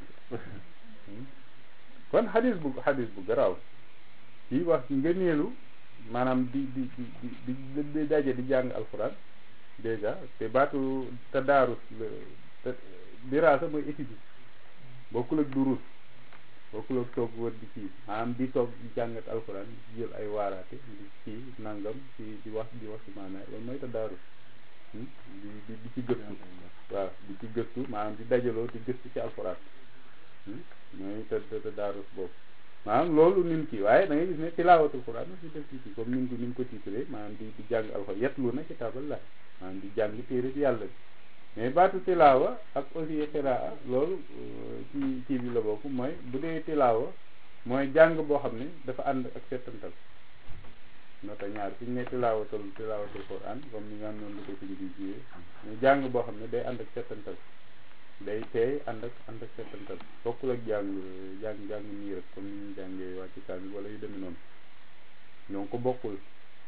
kon xadis bu xadis bu garaaw kii wax ngëneelu maanaam di di di di di daje di jàng alxuraan dèjà te baatu tadaarus la te diraasa mooy étude bokkul ak durus bokkul ak toog wër di kii maanaam di toog di jàngat alxuraan di jël ay waaraate di kii nangam ci di wax di wax ci maanaam loolu mooy tadaarus di di di ci gëstu waaw di ci gëstu maanaam di dajaloo di gëstu ci alxuraan mooy te tadaarus boobu maanaam loolu nin kii waaye da ngay gis ne tilaawatul quran si def ci comme nin ko nin ko tiitree maanaam di di jàng alxuraan yetlu na kitaaballah maanaam di jàng téere bi yàlla bi mais baatu tilaawa ak aussi xiraa loolu ci kii bi la bokk mooy bu dee tilaawa mooy jàng boo xam ne dafa ànd ak settantal nota ñaar fi ñu ne tilaawatul tilaawatul quran comme ni nga xam noonu la ko ci di jiwee mais jàng boo xam ne day ànd ak settantal day teey ànd ak ànd ak settantal bokkul ak jàng jàng jàng nii rek comme ni ñuy jàngee wàcc kaamil wala yu demee noonu donc bokkul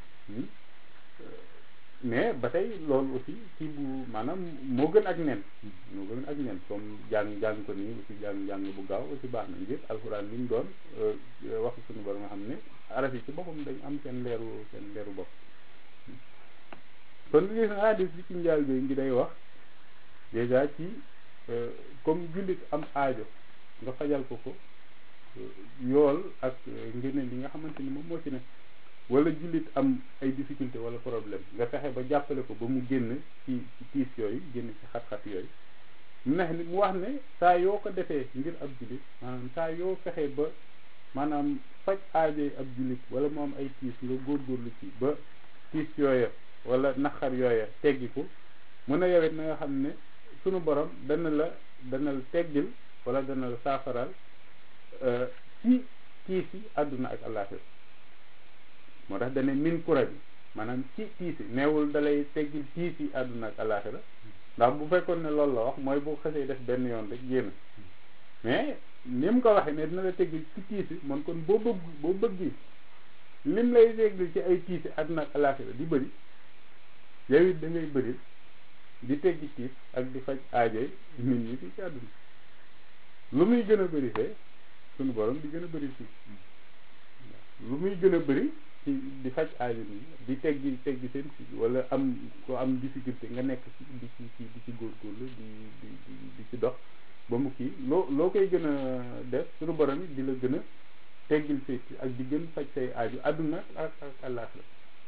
mais ba tey loolu aussi ci bu maanaam moo gën ak nen moo gën ak nen comme jàng jàng ko nii aussi jàng jàng bu gaaw aussi baax na ngir alxuraan li ñu doon wax suñu borom nga xam ne araf yi ci boppam dañ am seen leeru seen leeru bopp kon li gis na hadis bi ci njaal bi ngi day wax déjà ci comme jullit am aajo nga fajal ko ko yool ak ngëneel li nga xamante ni moom moo ci ne wala jullit am ay difficulté wala problème nga fexe ba jàppale ko ba mu génn ci ci tiis yooyu génn ci xat-xat yooyu mu neex ni mu wax ne saa yoo ko defee ngir ab jullit maanaam saa yoo fexe ba maanaam faj aajoy ab jullit wala mu am ay tiis nga góorgóorlu ci ba tiis yooya wala naqar yooya teggi ko mën a yowet na nga xam ne sunu borom dana la dana la teggil wala dana la saafaral ci tiis yi àdduna ak àllaaxira moo tax dane min kura bi maanaam ci tiis yi neewul dalay teggil tiis yi àdduna ak àllaaxira ndax bu fekkoon ne loolu la wax mooy bu xasee def benn yoon rek génn mais ni mu ko waxee ne dina la teggil ci tiis yi man kon boo bëgg boo bëgg lim lay teggil ci ay tiis yi àdduna ak àllaaxira di bëri yow it da ngay bëri di teggi tiit ak di faj aajoy nit ñi fii ci àdduna lu muy gën a bëri fee suñu borom di gën a bëri fii lu muy gën a bëri ci di faj aajo nit ñi di teggi teggi seen si wala am ko am difficulté nga nekk ci di ci ci di ci góorgóorlu di di di ci dox ba mu kii loo loo koy gën a def suñu borom it di la gën a teggil say si ak di gën faj say aaju àdduna ak ak àllaaxira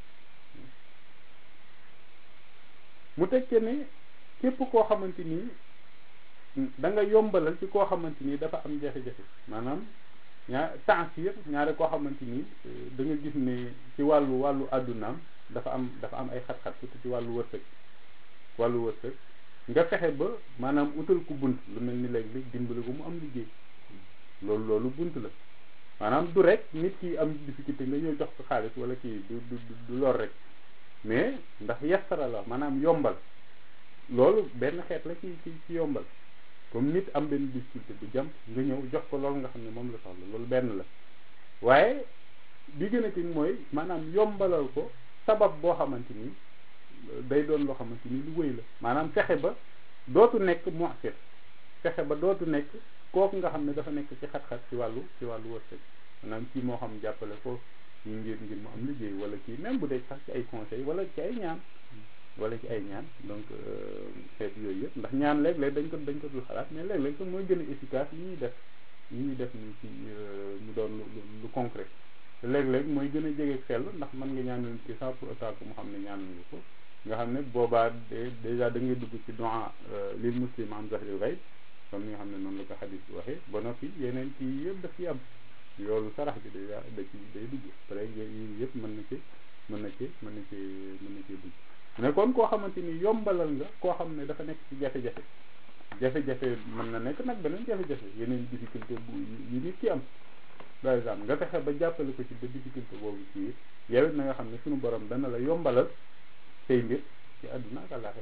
mu tekkee ne képp koo xamante ni da nga yombalal ci koo xamante ni dafa am jafe-jafe maanaam ñaar tansir ñaare koo xamante ni da nga gis ne ci wàllu wàllu àddunaam dafa am dafa am ay xat-xat surtout ci wàllu wërsëg wàllu wërsëg nga fexe ba maanaam utal ko bunt lu mel ni léeg-léeg dimbali ko mu am liggéey loolu loolu bunt la maanaam du rek nit ki am difficulté nga ñëw jox ko xaalis wala kii du du du lor rek mais ndax yassara la maanaam yombal loolu benn xeet la ci ci ci yombal comme nit am benn difficulté bu jàmp nga ñëw jox ko loolu nga xam ne moom la soxla loolu benn la waaye bi gën a tin mooy maanaam yombalal ko sabab boo xamante ni day doon loo xamante ni lu wëy la maanaam fexe ba dootu nekk mu'sir fexe ba dootu nekk kooku nga xam ne dafa nekk ci xat-xat ci wàllu ci wàllu wërsëg maanaam kii moo xam jàppale ko kii ngir ngir mu am liggéey wala kii même bu dee sax ci ay conseil wala ci ay ñaan wala ci ay ñaan donc xeet yooyu yëpp ndax ñaan léeg-léeg dañ ko dañ ko dul xalaat mais léeg-léeg sax mooy gën a efficace yi ñuy def yi ñuy def ni ci mu doon lu lu concret te léeg-léeg mooy gën a jege sell ndax mën nga ñaan nit ki sans pour autant que mu xam ne ñaan nga ko nga xam ne boobaa déjà da ngay dugg ci doa lil muslim am zahril ghaib comme ni nga xam ne noonu la ko xadis bi waxee ba noppi yeneen kii yëpp daf ci am yoolu sarax bi déjà da ci day dugg pare yi yëpp mën na ci mën na ci mën na ci mën na ci dugg mais kon koo xamante ni yombalal nga koo xam ne dafa nekk ci jafe-jafe jafe-jafe mën na nekk nag beneen jafe-jafe yeneen difficulté bu yu nit ki am par exemple nga fexe ba jàppale ko ci ba difficulté boobu ci yow it na nga xam ne suñu borom dana la yombalal say mbir ci àdduna ak àllaaxira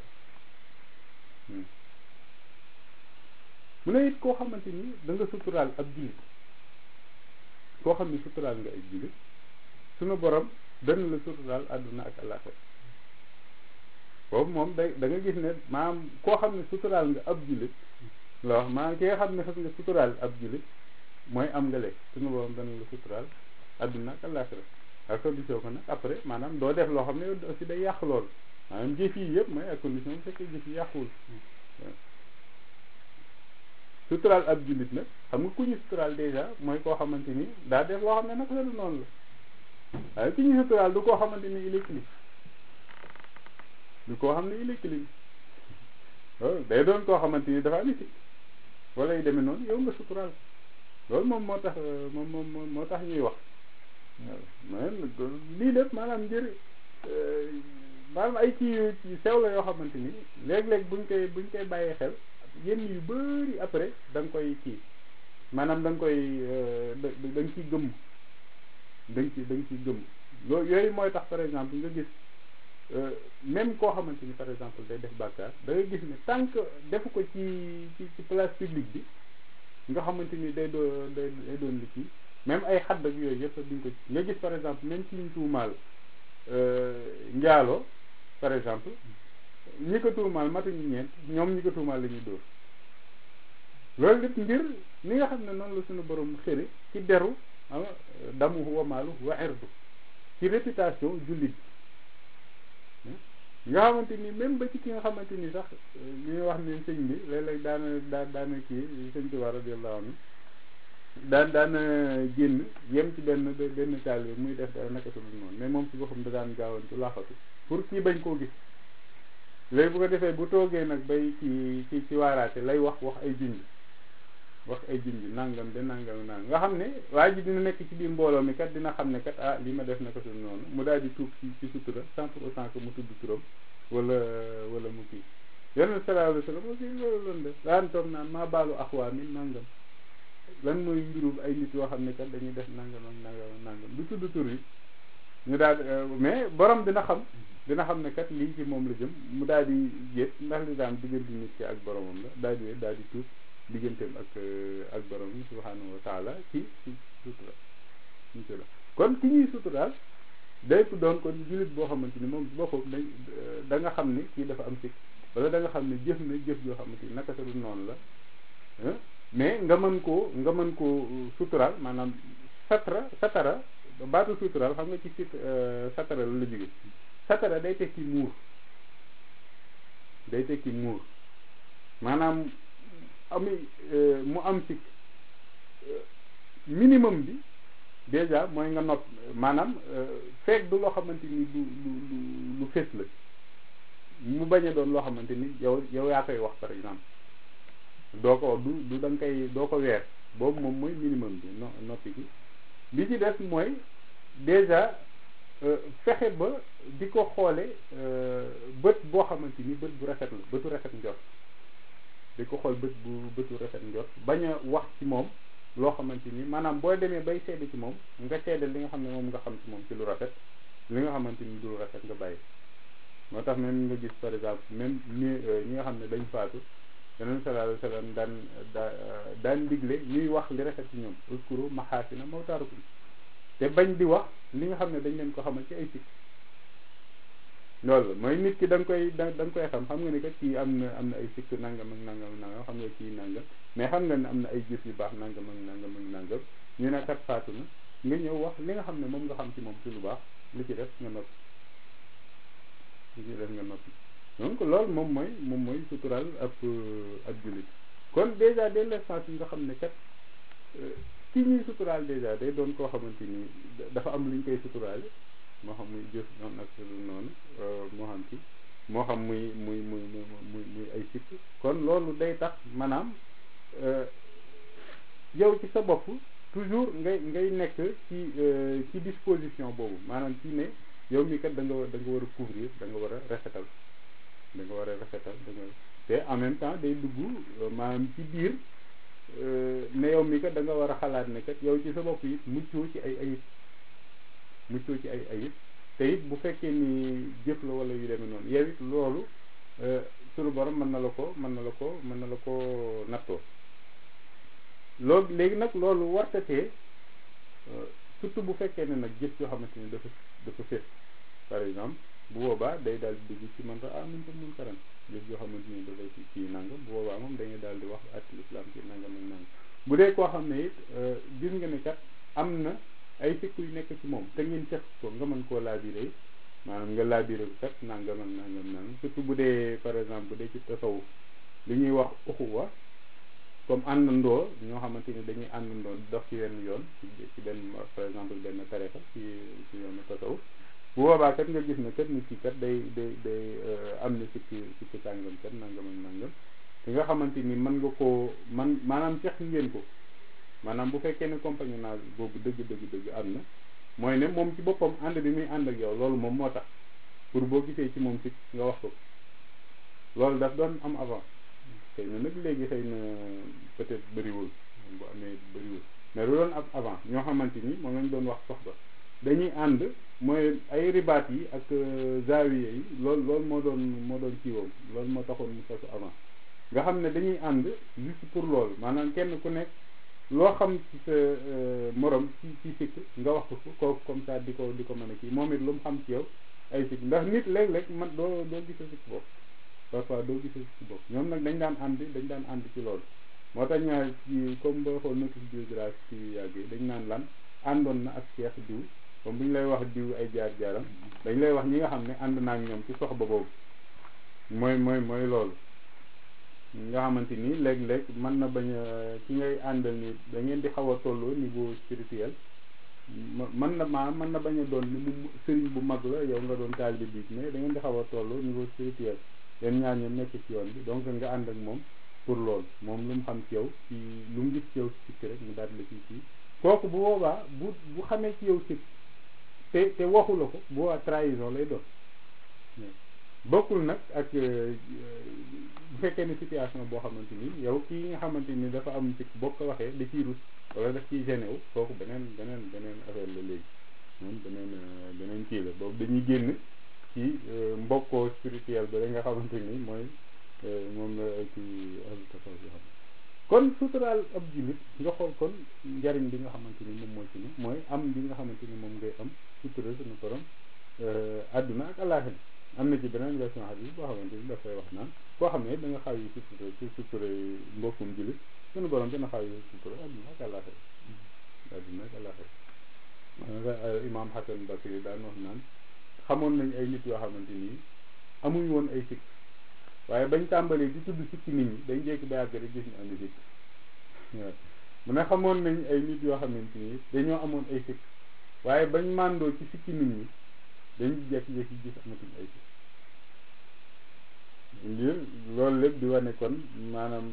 mu ne it koo xamante ni da nga suturaal ab jullit koo xam ne suturaal nga ay jullit suñu borom dana la suturaal àdduna ak àllaaxira boobu moom day da nga gis ne maanaam koo xam ne suturaal nga ab jullit la wax maanaam ki nga xam ne xas nga suturaal ab jullit mooy am nga lekk suñu borom dana la suturaal àdduna ak àllaaxira ak condition ko nag après maanaam doo def loo xam ne aussi day yàq loolu maanaam jëf yi yëpp mooy ak condition bu fekkee jëf yi yàquwul suturaal ab jullit nag xam nga ku ñu suturaal dèjà mooy koo xamante ni daa def loo xam ne nag la du noonu la waaye ku ñu suturaal du koo xamante ni il est clean du koo xam ne il est clean loolu day doon koo xamante ni dafa niti wala yu demee noonu yow nga suturaal loolu moom moo tax moom moom moo tax ñuy wax waaw lii lépp maanaam ngir maanaam ay kii yu sew la yoo xamante ni léeg-léeg buñ koy buñ koy bàyyee xel yenn yu bari après da nga koy kii maanaam da nga koy da da nga ciy gëmm da nga ci da nga ciy gëmm loolu yooyu mooy tax par exemple nga gis même koo xamante ni par exemple day def bàkkaar da ngay gis ne tant que defu ko ci ci ci place publique bi nga xamante ni day doo day day doon li kii même ay xadd ak yooyu yëpp duñ ko nga gis par exemple même ci ñu tuumaal njaalo par exemple ñi ko tuumaal matuñu ñeent ñoom ñi ko tuumaal la ñuy dóor loolu lépp ngir ni nga xam ne noonu la suñu borom xëre ci deru damu wa maalu wa irdu ci réputation jullit nga xamante ni même ba ci ki nga xamante ni sax li ñuy wax ne sëñ bi léeg-léeg daana daa daana kii sëñ Tuubaa radiyallahu anhu daan daana génn yem ci benn benn taalibe muy def dara naka su dul noonu mais moom ci boppam da daan gaawantu laxatu pour kii bañ koo gis léegi bu ko defee bu toogee nag bay ci ci ci waaraate lay wax wax ay junj wax ay junj nangam de nangam nangam nga xam ne waa ji dina nekk ci biir mbooloo mi kat dina xam ne kat ah li ma def naka su dul noonu mu daal di tuub ci ci sutura sans pour autant que mu tudd turam wala wala mu kii yonent sallallahu alayhi wa sallam aussi loolu loolu def daan toog naan maa baalu axwaa mi nangam lan mooy mbirum ay nit yoo xam ne kat dañuy def nangam ak nangam ak nangam du tudd tur yi ñu daal mais borom dina xam dina xam ne kat lii ci moom la jëm mu daal di yéet ndax li daan diggante nit ki ak boromam la daal di daal di tuub digganteem ak ak boromam subhanahu wa taala ci ci sutura sutura kon ki ñuy suturaal day ko doon kon jullit boo xamante ni moom boppam dañ da nga xam ni kii dafa am sikk wala da nga xam ne jëf na jëf joo xamante ni naka sa du noonu la mais nga mën koo nga mën koo suturaal maanaam satara satara baatu suturaal xam nga ci sit satara la la jóge satara day tekki muur day tekki muur maanaam ami mu am sikk minimum bi déjà mooy nga nopp maanaam feek du loo xamante ni lu lu lu lu fés la mu bañ a doon loo xamante ni yow yow yaa koy wax par exemple doo ko du du da nga koy doo ko weer boobu moom mooy minimum bi no noppi gi li ci des mooy déjà fexe ba di ko xoole bët boo xamante ni bët bu rafet la bëtu rafet njort di ko xool bët bu bëtu rafet njort bañ a wax ci moom loo xamante ni maanaam boo demee bay seede ci moom nga seede li nga xam ne moom nga xam ci moom ci lu rafet li nga xamante ni du lu rafet nga bàyyi moo tax même nga gis par exemple même ñi ñi nga xam ne dañ faatu yonent sallallahu alayhi wa sallam daan daa daan digle ñuy wax li rafet ci ñoom uskuru maxaasina mawtaarukum te bañ di wax li nga xam ne dañ leen ko xamal ci ay sikk loolu mooy nit ki da nga koy da nga koy xam xam nga ni kat kii am na am na ay sikk nangam ak nangam ak nangam xam nga kii nangam mais xam nga ne am na ay jëf yu baax nangam ak nangam ak nangam ñu ne kat faatu na nga ñëw wax li nga xam ne moom nga xam ci moom ci lu baax li ci def nga noppi li ci def nga noppi donc loolu moom mooy moom mooy sutural ab ab jullit kon déjà dès l'instant nga xam ne kat ki ñuy suturaal déjà day doon koo xamante ni dafa am lu ñu koy suturaale moo xam muy jëf noonu ak lu noonu moo xam ci moo xam muy muy muy muy muy ay sikk kon loolu day tax maanaam yow ci sa bopp toujours ngay ngay nekk ci ci disposition boobu maanaam ci ne yow mi kat da nga da nga war a couvrir da nga war a rafetal da nga war a rafetal da nga te en même temps day dugg maanaam ci biir ne yow mi kat da nga war a xalaat ne kat yow ci sa bopp it muccoo ci ay ayib muccoo ci ay ayib te it bu fekkee ni jëf la wala yu demee noonu yow it loolu sunu borom mën na la ko mën na la ko mën na la ko nattoo loolu léegi nag loolu wartatee surtout bu fekkee ne nag jëf yoo xamante ni dafa dafa fés par exemple bu boobaa day daal di dugg ci man ko ah mun ko mun karan jëf yoo xamante ni dafay ci ci nangam bu boobaa moom dañuy daal di wax atil islam ci nangam ak nangam bu dee koo xam ne it gis nga ne kat am na ay sikk yu nekk ci moom te ngeen seq ko nga mën koo laabiré maanaam nga laabiré ko kat nangam ak nangam nangam surtout bu dee par exemple bu dee ci tasawuf li ñuy wax uxuwa comme àndandoo ñoo xamante ni dañuy àndandoo dox ci wenn yoon ci benn par exemple benn tarixa ci ci yoonu tasawuf bu boobaa kat nga gis ne kat nit ki kat day day day am na sikki sikki sàngam kat nangam ak nangam te nga xamante ni mën nga koo man maanaam seq ngeen ko maanaam bu fekkee ne compagnonnage boobu dëgg dëgg dëgg am na mooy ne moom ci boppam ànd bi muy ànd ak yow loolu moom moo tax pour boo gisee ci moom sikk nga wax ko loolu daf doon am avant xëy na nag léegi xëy na peut-être bëriwul bu amee bëriwul mais lu doon ab avant ñoo xamante ni moom lañ doon wax soxba dañuy ànd mooy ay ribaat yi ak zaawiye yi loolu loolu moo doon moo doon kiiwam loolu moo taxoon mu sosu avant nga xam ne dañuy ànd juste pour loolu maanaam kenn ku nekk loo xam ci sa morom ci ci sikk nga wax ko kooku comme ça di ko di ko mën a kii moom it lu mu xam ci yow ay sikk ndax nit léeg-léeg man doo doo gisa sikk bopp parfois doo gisa sikk bopp ñoom nag dañ daan ànd dañ daan ànd ci loolu moo tax ñaar ci comme boo xool notice biographie ci yàgg yi dañ naan lan àndoon na ak Cheikh diw comme bu ñu lay wax diw ay jaar-jaaram dañ lay wax ñi nga xam ne ànd naa ak ñoom ci sox ba boobu mooy mooy mooy loolu nga xamante ni léeg-léeg mën na bañ a ki ngay àndal ni da ngeen di xaw a tolloo niveau spirituel mën na maa mën na bañ a doon ni mu sëriñ bu mag la yow nga doon taalibe bi mais da ngeen di xaw a tolloo niveau spirituel yéen ñaar ñoom nekk ci yoon bi donc nga ànd ak moom pour loolu moom lu mu xam ci yow ci lu mu gis ci yow sikk rek mu daal la ci kii kooku bu boobaa bu bu xamee ci yow sikk te te waxu la ko bu boobaa trahison lay doon bokkul nag ak bu fekkee ne situation boo xamante ni yow kii nga xamante ni dafa am sikk boo ko waxee da ciy rus wala daf ciy gêné wu kooku beneen beneen beneen affaire la léegi moom beneen beneen kii la boobu dañuy génn ci mbokkoo spirituel ba la nga xamante ni mooy moom la ci altafa bi xam kon suturaal ab jullit nga xool kon njariñ bi nga xamante ni moom mooy ci ni mooy am bi nga xamante ni moom ngay am sutura suñu borom àdduna ak àllaaxira am na ci beneen version hadis boo xamante ni dafay wax naan koo xam ne da nga xaw yi sutura su sutura mbokkum jullit suñu borom dina xaw yi sutura adduna ak àllaaxira adduna ak àllaaxira imam Hasan Basri daan wax naan xamoon nañ ay nit yoo xamante nii amuñ woon ay sikk waaye bañ tàmbalee di tudd sikki nit ñi dañ jékki ba yàgg rek gis ñu andi sikk waaw mu ne xamoon nañ ay nit yoo xamante ni dañoo amoon ay sikk waaye bañ màndoo ci sikki nit ñi dañ jékki-jékki gis amatuñ ay sikk ngir loolu lépp di wane kon maanaam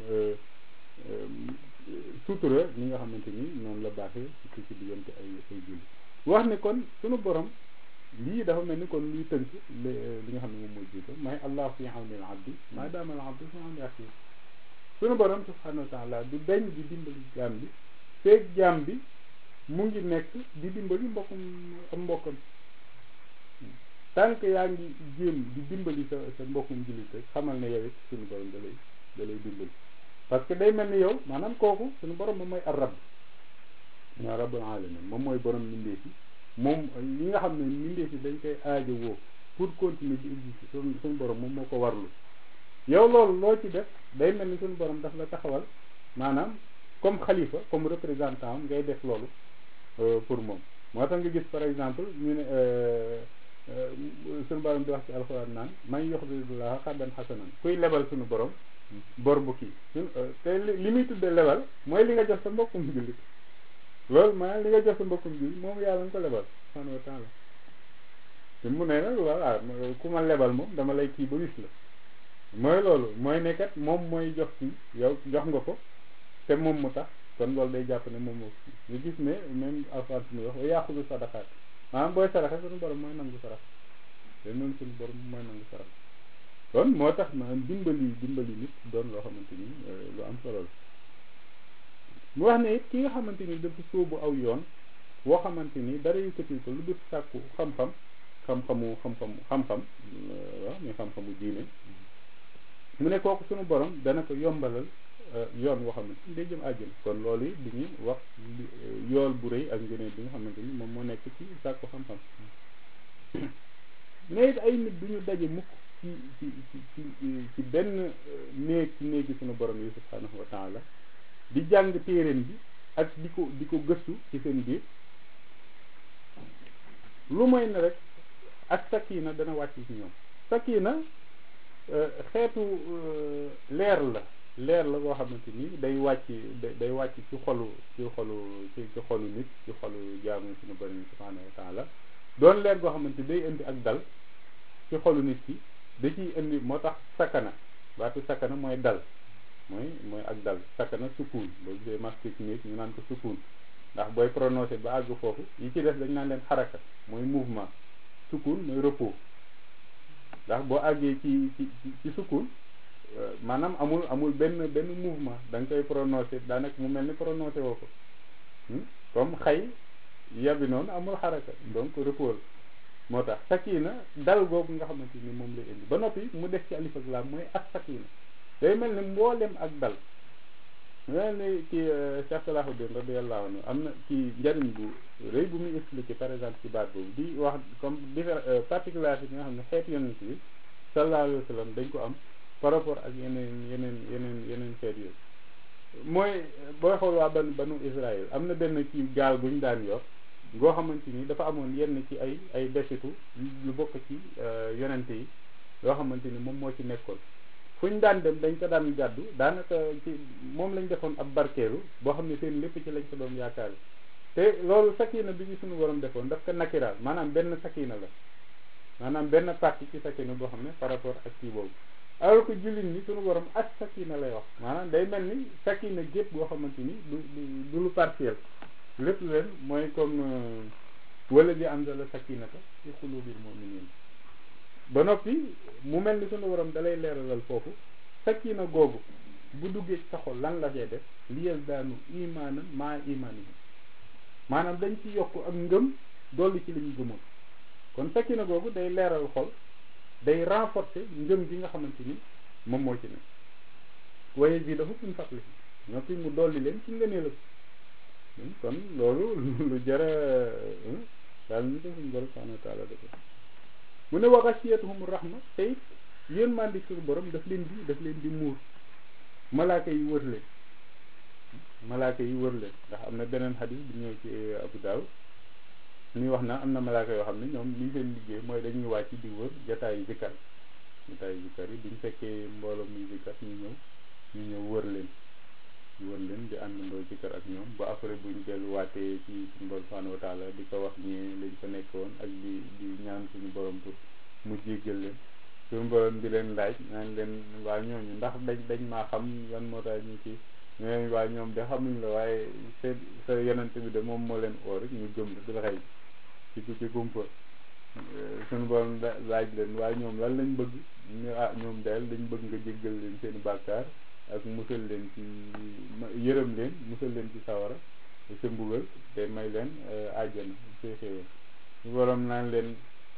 sutura ñi nga xamante ni noonu la baaxee ci ci diggante ay ay julli wax ne kon sunu borom lii dafa mel ni kon luy tënk li nga xam ne moom mooy jiito may allah fi awni al abdi maa daama al abdu fi awni axi sunu borom subhanahu wa taala du deñ di dimbali jaam bi feeg jaam bi mu ngi nekk di dimbali mbokkum am mbokkam tant que yaa ngi jéem di dimbali sa sa mbokkum jullit rek xamal ne yow it sunu borom da lay da lay dimbali parce que day mel ni yow maanaam kooku sunu borom moom mooy arab mooy rabbul alamin moom mooy borom mbindeef yi moom li nga xam ne mbindeef yi dañ koy aajo woo pour continuer di exister suñu suñu borom moom moo ko warlu yow loolu loo ci def day mel ni suñu borom daf la taxawal maanaam comme xalifa comme représentant am ngay def loolu pour moom moo tax nga gis par exemple ñu ne suñu borom di wax ci alxuraan naan may yox dulaa xaddan xasanan kuy lebal suñu borom bor bu kii te li muy tudde lebal mooy li nga jox sa mbokkum jullit loolu maanaam li nga jox sa mbokkum jullit moom yàlla nga ko lebal subhanahu wa taala te mu ne nag voilà ku ma lebal moom dama lay kii ba wis la mooy loolu mooy ne kat moom mooy jox ci yow jox nga ko te moom mu tax kon loolu day jàpp ne moom moo ñu gis ne même alxuraan su muy wax wa yaaxudu sadaqaat maanaam booy saraxe suñu borom mooy nangu sarax te noonu suñu borom mooy nangu sarax kon moo tax maanaam dimbali dimbali nit doon loo xamante ni lu am solo la mu wax ne it ki nga xamante ni dafa sóobu aw yoon woo xamante ni dara yëkkatil ko lu dul sàkku xam-xam xam-xamu xam-xam xam-xam waaw muy xam-xamu diine mu ne kooku suñu borom dana ko yombalal yoon woo xamante ni day jëm àjjana kon loolu it di ñu wax yool bu rëy ak ngëneel bi nga xamante ni moom moo nekk ci sàkku xam-xam mais it ay nit du ñu daje mukk ci ci ci ci benn néeg ci néegi suñu borom yi subhanahu wa taala di jàng téeréen bi ak di ko di ko gëstu ci seen biir lu mooy ne rek ak sakina dana wàcc ci ñoom sakina xeetu leer la leer la boo xamante ni day wàcc day wàcc ci xolu ci xolu ci ci xolu nit ci xolu jaamu suñu borom subhanahu wa taala doon leer goo xamante day indi ak dal ci xolu nit ki da ciy indi moo tax sakana baatu sakana mooy dal mooy mooy ak dal sakana sukun boo gisee masque nit ñu naan ko sukun ndax booy prononcé ba àgg foofu yi ci def dañ naan leen xaraka mooy mouvement sukun mooy repos ndax boo àggee ci ci ci sukun maanaam amul amul benn benn mouvement da nga koy prononcé daanaka mu mel ni prononcé woo ko comme xay yabi noonu amul xaraka donc repos moo tax sakina dal googu nga xamante ni moom lay indi ba noppi mu def ci alif ak laam mooy ak sakina day mel ni mboolem ak dal mel ni ci Cheikh Salahuddin radiyallahu anhu am na ci njariñ bu rëy bu muy expliqué par exemple ci baat boobu di wax comme diffé particularité bi nga xam ne xeet yonent bi sallallahu alayhi wa sallam dañ ko am par rapport ak yeneen yeneen yeneen yeneen xeet yooyu mooy booy xool waa ban banu Israël am na benn ci gaal bu ñu daan yor ngoo xamante ni dafa amoon yenn ci ay ay desitu lu bokk ci yonente yi yoo xamante ni moom moo ci nekkoon fu ñu daan dem dañ ko daan gàddu daanaka ci moom lañ defoon ab barkeelu boo xam ne seen lépp ci lañ ko doon yaakaar te loolu sakina bi ci suñu borom defoon daf ko nakiraal maanaam benn sakina la maanaam benn partie ci sakina boo xam ne par rapport ak kii boobu alors que jullit ñi suñu borom ak sakina lay wax maanaam day mel ni sakina gépp boo xamante ni du du lu partiel lépp leen mooy comme wala di anzala sakinata fi qulubil mu'minin ba noppi mu mel ni sunu borom dalay leeralal foofu sakina googu bu duggee ci sa xol lan la cee def liyal daanu imaanan maa imaan yi maanaam dañ ci yokk ak ngëm dolli ci li ñu gëmoon kon sakina googu day leeral xol day renforcer ngëm gi nga xamante ni moom moo ci ne waaye bii dafa min fàttali noppi mu dolli leen ci ngëneelam kon loolu lu jara daal ni ko suñu borom subhanahu wa taala dafa mu ne wa ghashiyatuhum rahma tey yërmande suñu borom daf leen di daf leen di muur malaaka yi wër leen malaaka yi wër leen ndax am na beneen xadis bu ñëw ci Abu Daawud muy wax na am na malaaka yoo xam ne ñoom lii seen liggéey mooy dañuy wàcc di wër jataayu zikkar jataayu zikkar yi buñ fekkee mbooloo muy zikkar ñu ñëw ñu ñëw wër leen wër leen di àndandoo zikkar ak ñoom ba après buñ delluwaatee ci suñu borom subhanahu wa taala di ko wax ñee lañ fa nekkoon ak di di ñaan suñu borom pour mu jéggal leen suñu borom di leen laaj naan leen waa ñooñu ndax dañ dañ maa xam lan moo tax ñu ci ñooñu waa ñoom de xamuñ la waaye sa sa yonent bi de moom moo leen oo rek ñu gëm la di la xëy ci ci kumpa suñu borom laaj leen waaye ñoom lan lañ bëgg ñu ah ñoom daal dañ bëgg nga jéggal leen seeni bàkkaar ak musal leen ci yërëm leen musal leen ci sawara sa mbugal te may leen àjjana see xéwal su borom naan leen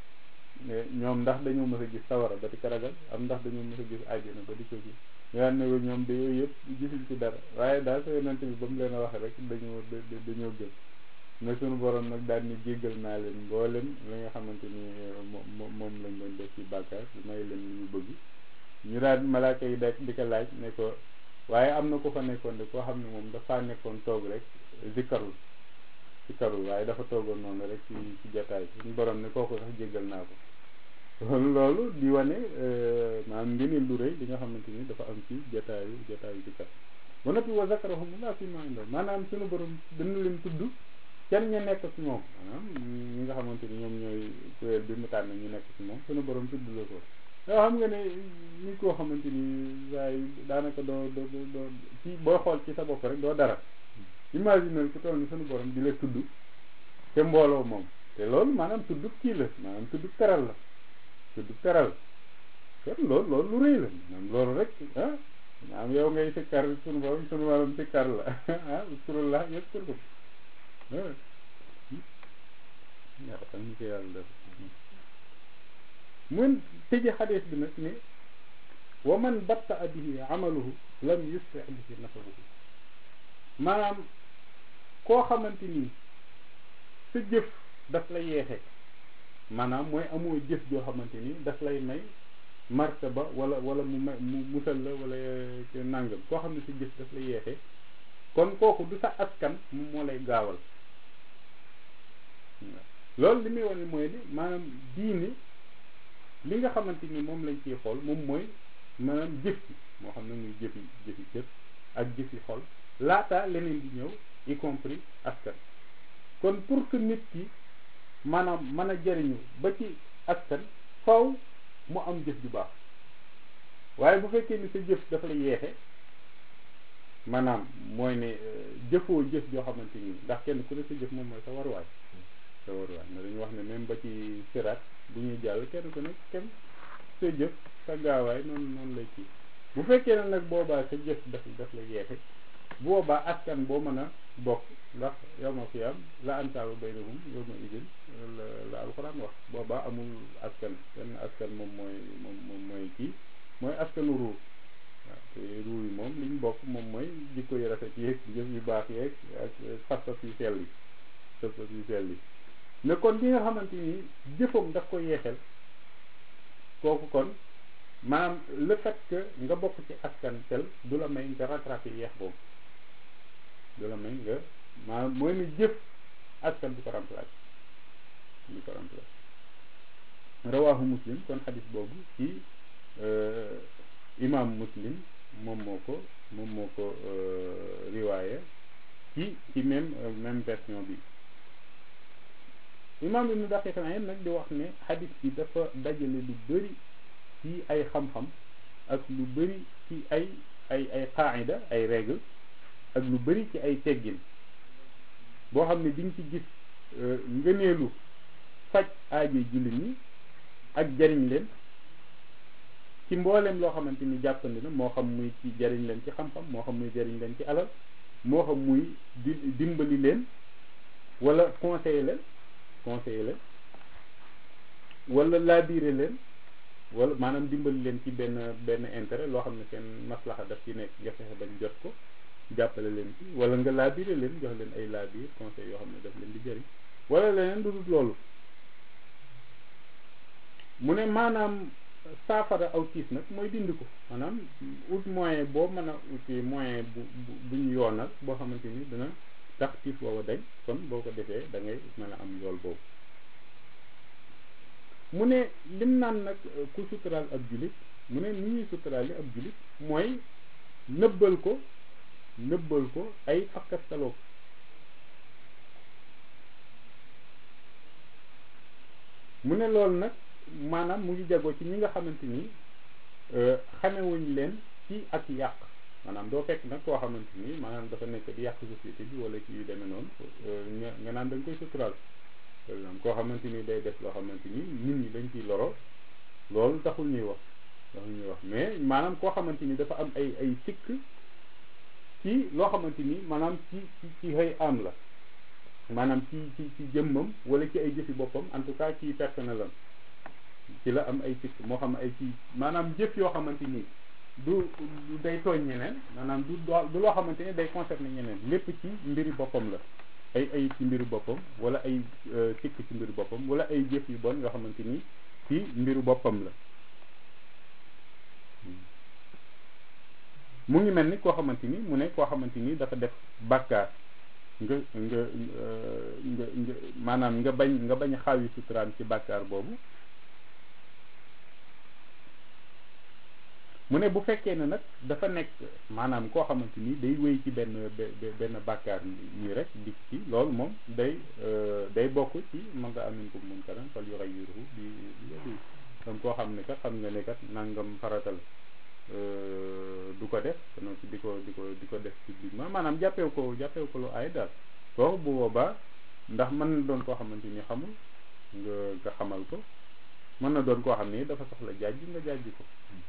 ñoom ndax dañoo mës a gis sawara ba di ko ragal am ndax dañoo mës a gis àjjana ba di ko gis ñu daan ne ñoom de yooyu yëpp gisuñ ci dara waaye daal sa yonent bi ba mu leen a wax rek dañoo dañoo gëm mais sunu borom nag daal ni jéggal naa leen mboolem li nga xamante ni moom moom lañ doon def ci bàkkaar may leen li ñu bëgg ñu daal malaaka yi da di ko laaj ne ko waaye am na ko fa nekkoon de koo xam ne moom dafa nekkoon toog rek zikkarul zikkarul waaye dafa toogoon noonu rek ci ci jataay suñu borom ne kooku sax jéggal naa ko loolu loolu di wane maanaam ngëneel lu rëy li nga xamante ni dafa am ci jataayu jataayu zikkar ba noppi wa zakarahumullah fi ma indahu maanaam suñu borom dana leen tudd kenn ñu nekk ci moom maanaam ñi nga xamante ni ñoom ñooy kuréel bi mu tànn ñu nekk ci moom suñu borom tudd la ko yoo xam nga ne ñi koo xamante ni waaye daanaka doo doo doo ci booy xool ci sa bopp rek doo dara imaginer ku toll ni suñu borom di la tudd te mbooloo moom te loolu maanaam tudd kii la maanaam tudd teral la tudd teral kon loolu loolu lu rëy la maanaam loolu rek ah maanaam yow ngay sikkar suñu borom suñu borom sikkar la ah uskurullah yaskurkum waaw xam ñu ko yàlla def mun tëje xadees bi nag ne wa man batta bihi amaluhu lam yusri bihi nasabuhu maanaam koo xamante ni sa jëf daf lay yeexe maanaam mooy amoo jëf joo xamante ni daf lay may martaba wala wala mu may mu musal la wala nàngam koo xam ne sa jëf daf lay yeexe kon kooku du sa askan moom moo lay gaawal loolu li muy wane mooy ni maanaam diine li nga xamante ni moom lañ ciy xool moom mooy maanaam jëf ci moo xam ne muy jëfi jëfi cër ak jëfi xol laata leneen di ñëw y compris askan kon pour que nit ki maanaam mën a jariñu ba ci askan faw mu am jëf ju baax waaye bu fekkee ni sa jëf dafa la yeexe maanaam mooy ne jëfoo jëf joo xamante ni ndax kenn ku ne sa jëf moom mooy sa waruwaay sa waruwaay na dañu wax ne même ba ci siraat bu ñuy jàll kenn ku ne kenn sa jëf sa gaawaay noonu noonu lay kii bu fekkee ne nag boobaa sa jëf daf daf la yeexe bu boobaa askan boo mën a bokk ndax yow ma fi am la ansaabu baynahum yow ma idin la la alxuraan wax boobaa amul askan benn askan moom mooy moom moom mooy kii mooy askanu ruur waaw te ruur yi moom li ñu bokk moom mooy jikko yu rafet yeeg jëf yu baax yeeg ak fas-fas yu sell yi fas-fas yu sell yi mais kon li nga xamante ni jëfam daf ko yeexel kooku kon maanaam le fait que nga bokk ci askan tel du la may nga rattrapé yeex boobu du la may nga maanaam mooy ne jëf askan du ko remplacé du ko remplacé rawaahu muslim kon xadis boobu ci imam muslim moom moo ko moom moo ko riwaaya ci ci même même version bi imam ibnu daqiq al-Ayn nag di wax ne xadis bi dafa dajale lu bëri ci ay xam-xam ak lu bëri ci ay ay ay qaida ay règle ak lu bëri ci ay teggin boo xam ne diñ ci gis ngëneelu faj aajo jullit ñi ak jariñ leen ci mbooleem loo xamante ni jàppandi na moo xam muy ci jariñ leen ci xam-xam moo xam muy jariñ leen ci alal moo xam muy di dimbali leen wala conseiller leen conseiller leen wala laabiire leen wala maanaam dimbali leen ci benn benn intérêt loo xam ne seen maslaxa daf ci nekk nga fexe bañ jot ko jàppale leen ci wala nga laabiire leen jox leen ay laabiir conseil yoo xam ne daf leen di jëriñ wala leneen du dul loolu mu ne maanaam saafara aw tiis nag mooy dindi ko maanaam ut moyen boo mën a uti moyen bu bu bu ñu yoonal boo xamante ni dina tax tiis booba dañ kon boo ko defee da ngay mën a am yool boobu mu ne lim naan nag ku suturaal ab julit mu ne ni ñuy suturaal ab julit mooy nëbbal ko nëbbal ko ay fakkastaloo mu ne loolu nag maanaam mu ngi jagoo ci ñi nga xamante ni xamewuñ leen ci ak yàq maanaam doo fekk nag koo xamante ni maanaam dafa nekk di yàq société bi wala ci yu demee noonu nga nga naan da nga koy suturaal par exemple koo xamante ni day def loo xamante ni nit ñi dañ ciy loro loolu taxul ñuy wax taxul ñuy wax mais maanaam koo xamante ni dafa am ay ay sikk ci loo xamante ni maanaam ci ci ci xëy am la maanaam ci ci ci jëmmam wala ci ay jëfi boppam en tout cas ci personnel am ci la am ay sikk moo xam ay ci maanaam jëf yoo xamante ni du du day tooñ ñeneen maanaam du du loo xamante ni day concerner ñeneen lépp ci mbiri boppam la ay ay ci mbiru boppam wala ay sikk ci mbiru boppam wala ay jëf yu bon yoo xamante ni ci mbiru boppam la mu ngi mel ni koo xamante ni mu ne koo xamante ni dafa def bàkkaar nga nga nga nga maanaam nga bañ nga bañ a xaawi suturaam ci bàkkaar boobu mu ne bu fekkee ne nag dafa nekk maanaam koo xamante ni day wéy ci benn benn bàkkaar nii rek dik ci loolu moom day day bokk ci man nga amin ko mun karan fal yughayyiruhu bi bi yadihi donc koo xam ne kat xam nga ne kat nangam faratal du ko def non ci di ko di ko di ko def publiquement maanaam jàppew ko jàppew ko lu ay daal kooku bu boobaa ndax mën na doon koo xamante ni xamul nga nga xamal ko mën na doon koo xam ne dafa soxla jaaj nga jaaj ko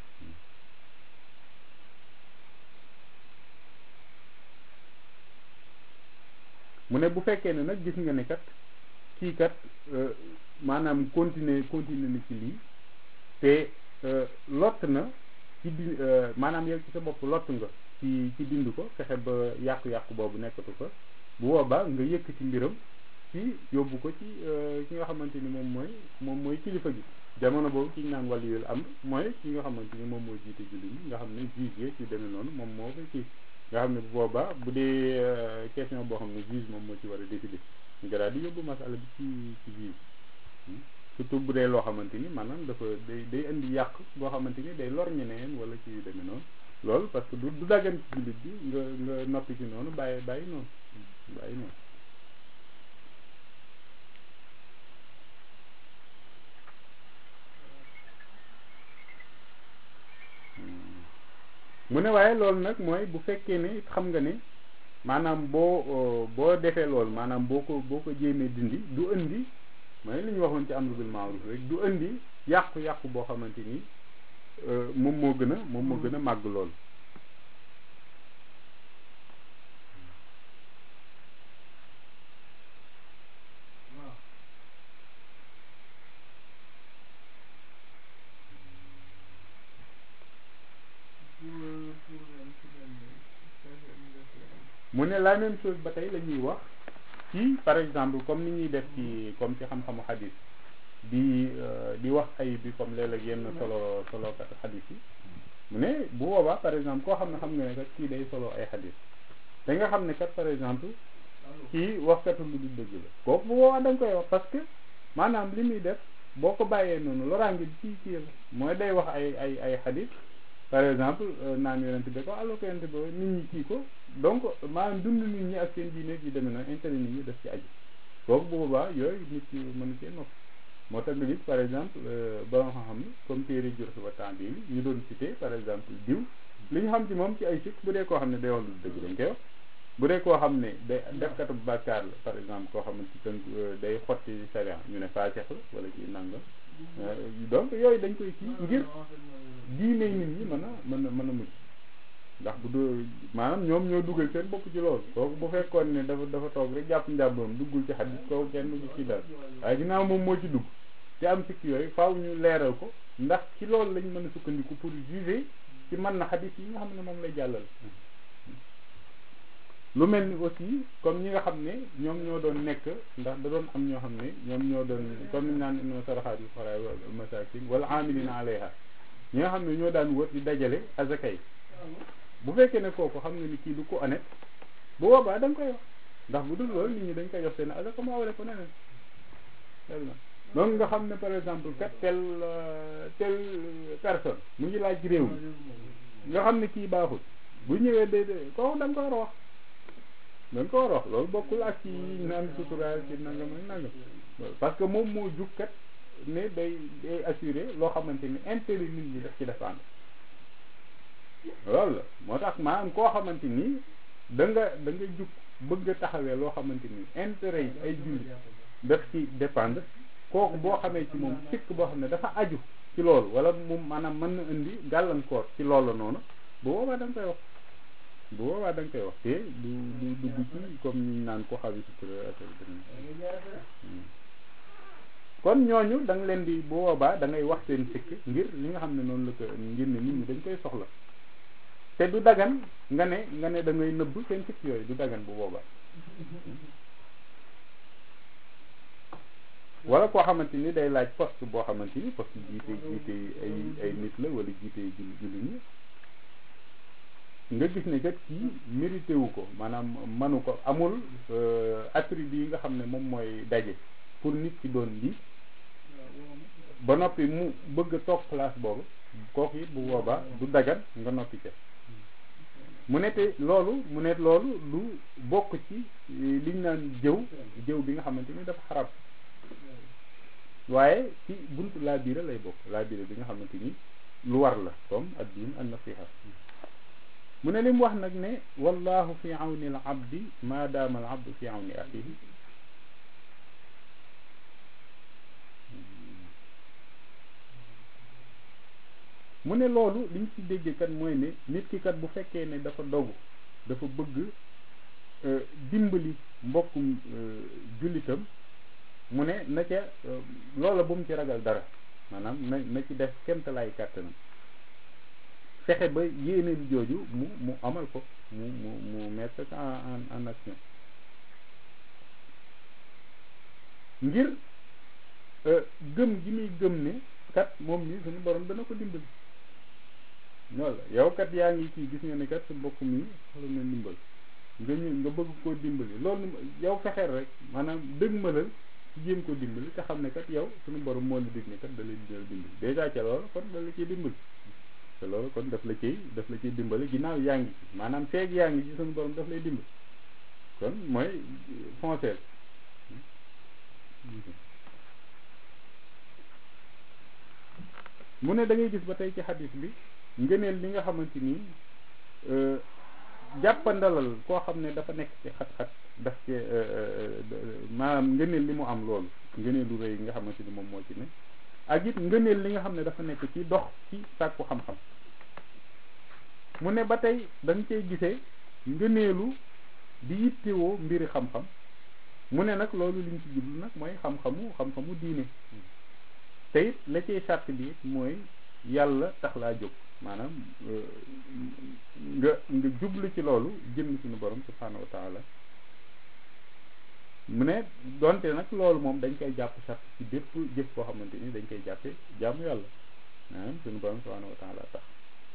mu ne bu fekkee ne nag gis nga ne kat kii kat maanaam continuer continuer na ci lii te lott na ci di maanaam yow ci sa bopp lott nga ci ci dind ko fexe ba yàqu-yàqu boobu nekkatu ko bu boobaa nga yëkk ci mbiram ci yóbbu ko ci ki nga xamante ni moom mooy moom mooy kilifa gi jamono boobu ki ñu naan wàllu yul am mooy ki nga xamante ni moom mooy jiite julli ñi nga xam ne juge yi ci demee noonu moom moo koy kii nga xam ne bu boobaa bu dee question boo xam ne juge moom moo ci war a décider nga daal di yóbbu masala bi ci ci juge surtout bu dee loo xamante ni maanaam dafa day day indi yàq boo xamante ni day lor ñeneen wala ci yu demee noonu loolu parce que du du daggan ci jullit bi nga nga noppi ci noonu bàyyi bàyyi noonu bàyyi noonu mu ne waaye loolu nag mooy bu fekkee ne xam nga ne maanaam boo boo defee loolu maanaam boo ko boo ko jéemee dindi du indi mooy li ñu waxoon ci amru bil ma'ruf rek du indi yàqu-yàqu boo xamante ni moom moo gën a moom moo gën a màgg lool mu ne la même chose ba tey la ñuy wax ci par exemple comme ni ñuy def ci comme ci xam-xamu xadis di di wax ay bi comme léeg-léeg yenn solo solo kat xadis yi mu ne bu boobaa par exemple koo xam ne xam nga ne kat kii day solo ay xadis da nga xam ne kat par exemple kii waxkatu lu du dëgg la kooku bu boobaa da nga koy wax parce que maanaam li muy def boo ko bàyyee noonu loraange bi ci kii la mooy day wax ay ay ay xadis par exemple naan yonent bi ko alors que yonent bi nit ñi kii ko donc maanaam dund nit ñi ak seen diine yi demee na intérêt nit ñi def ci aju kooku bu boobaa yooyu nit ki mën cee nopp moo tax nga gis par exemple ba nga xam ne comme téere jur ba temps bii ñu doon cité par exemple diw li ñu xam ci moom ci ay sikk bu dee koo xam ne day wax lu dëgg dañ koy wax bu dee koo xam ne day defkatu bàkkaar la par exemple koo xam ne ci tënk day xotti sariya ñu ne faasex la wala ci nangam donc yooyu dañ koy kii ngir diine nit ñi mën a mën a mën a mujj ndax bu doo maanaam ñoom ñoo dugal seen bopp ci loolu kooku bu fekkoon ne dafa dafa toog rek jàpp njàmburam duggul ci xadis kooku kenn du ci dal waaye ginnaaw moom moo ci dugg ci am sikk yooyu faaw ñu leeral ko ndax ci loolu lañ mën a sukkandiku pour juger ci mën na xadis yi nga xam ne moom lay jàllal lu mel ni aussi comme ñi nga xam ne ñoom ñoo doon nekk ndax da doon am ñoo xam ne ñoom ñoo doon comme ni naan inna saraxaat yu xaraay wal masakin wala amilina alayha ñi nga xam ne ñoo daan wër di dajale azaka yi bu fekkee ne kooku xam nga ni kii du ko honnête bu boobaa da nga koy wax ndax bu dul loolu nit ñi dañ koy jox seen azaka mu awale ko neneen donc nga xam ne par exemple kat tel tel personne mu ngi laaj réew mi nga xam ne kii baaxul bu ñëwee de de kooku da nga ko war a wax da nga ko war a wax loolu bokkul ak ci naan suturaal ci nangam ak nangam parce que moom moo jug kat ne day day assuré loo xamante ni intérêt nit ñi daf ci dépendre loolu la moo tax maanaam koo xamante ni da nga da nga jug bëgg a taxawee loo xamante ni intérêt yi ay julli daf ci dépendre kooku boo xamee ci moom sikk boo xam ne dafa aju ci loolu wala moom maanaam mën na indi gàllankoor ci loolu noonu bu boobaa da nga koy wax bu boobaa da nga koy wax te du du dugg ci comme ñu naan ko xawi sutura kon ñooñu da nga leen di bu boobaa da ngay wax seen sikk ngir li nga xam ne noonu la ko ngir ne nit ñi dañ koy soxla te du dagan nga ne nga ne da ngay nëbb seen sikk yooyu du dagan bu boobaa wala koo xamante ni day laaj poste boo xamante ni poste jiite jiite ay ay nit la wala jiite jul julli ñi nga gis ne kat kii mérité wu ko maanaam manu ko amul attribut yi nga xam ne moom mooy daje pour nit ki doon lii ba noppi mu bëgg a toog place boobu kooku it bu boobaa du dagan nga noppi ca mu ne te loolu mu ne loolu lu bokk ci liñ naan jëw jëw bi nga xamante ni dafa xarab waaye ci buntu laa biira lay bokk laa biira bi nga xamante ni lu war la comme ad-din an nasiha mu ne li mu wax nag ne wallahu fi awni al abdi ma daama al abdu fi awni axihi mu ne loolu liñ ci déggee kat mooy ne nit ki kat bu fekkee ne dafa dogu dafa bëgg dimbali mbokkum jullitam mu ne na ca loola bu mu ci ragal dara maanaam na na ci def kemtalaay kàttanam fexe ba yéeneen jooju mu mu amal ko mu mu mu mettre en en action ngir gëm gi muy gëm ne kat moom mi suñu borom dana ko dimbali loolu la yow kat yaa ngi kii gis nga ne kat sa mbokk mi xoolal na ndimbal nga ñu nga bëgg koo dimbali loolu yow fexeel rek maanaam dëgmalal ci jéem ko dimbali te xam ne kat yow suñu borom moo la dig ne kat da lay dimbali dèjà ca loolu kon da la ciy dimbali te loolu kon daf la ciy daf la ciy dimbali ginnaaw yaa ngi maanaam feeg yaa ngi ci suñu borom daf lay dimbali kon mooy fonceel mu ne da ngay gis ba tey ci xadis bi ngëneel li nga xamante ni jàppandalal koo xam ne dafa nekk ci xat-xat daf ci maanaam ngëneel li mu am loolu ngëneel lu rëy yi nga xamante ni moom moo ci ne ak it ngëneel li nga xam ne dafa nekk ci dox ci sàkku xam-xam mu ne ba tey da nga cay gisee ngëneelu di yittewoo mbiri xam-xam mu ne nag loolu liñ ci jublu nag mooy xam-xamu xam-xamu diine te it la cay sàrt bi it mooy yàlla tax laa jóg maanaam nga nga jublu ci loolu jëm suñu borom subhanahu wa taala mu ne donte nag loolu moom dañ koy jàpp sàrt ci bépp jëf koo xamante ni dañ koy jàppe jaamu yàlla maanaam suñu borom subhanahu wa taala tax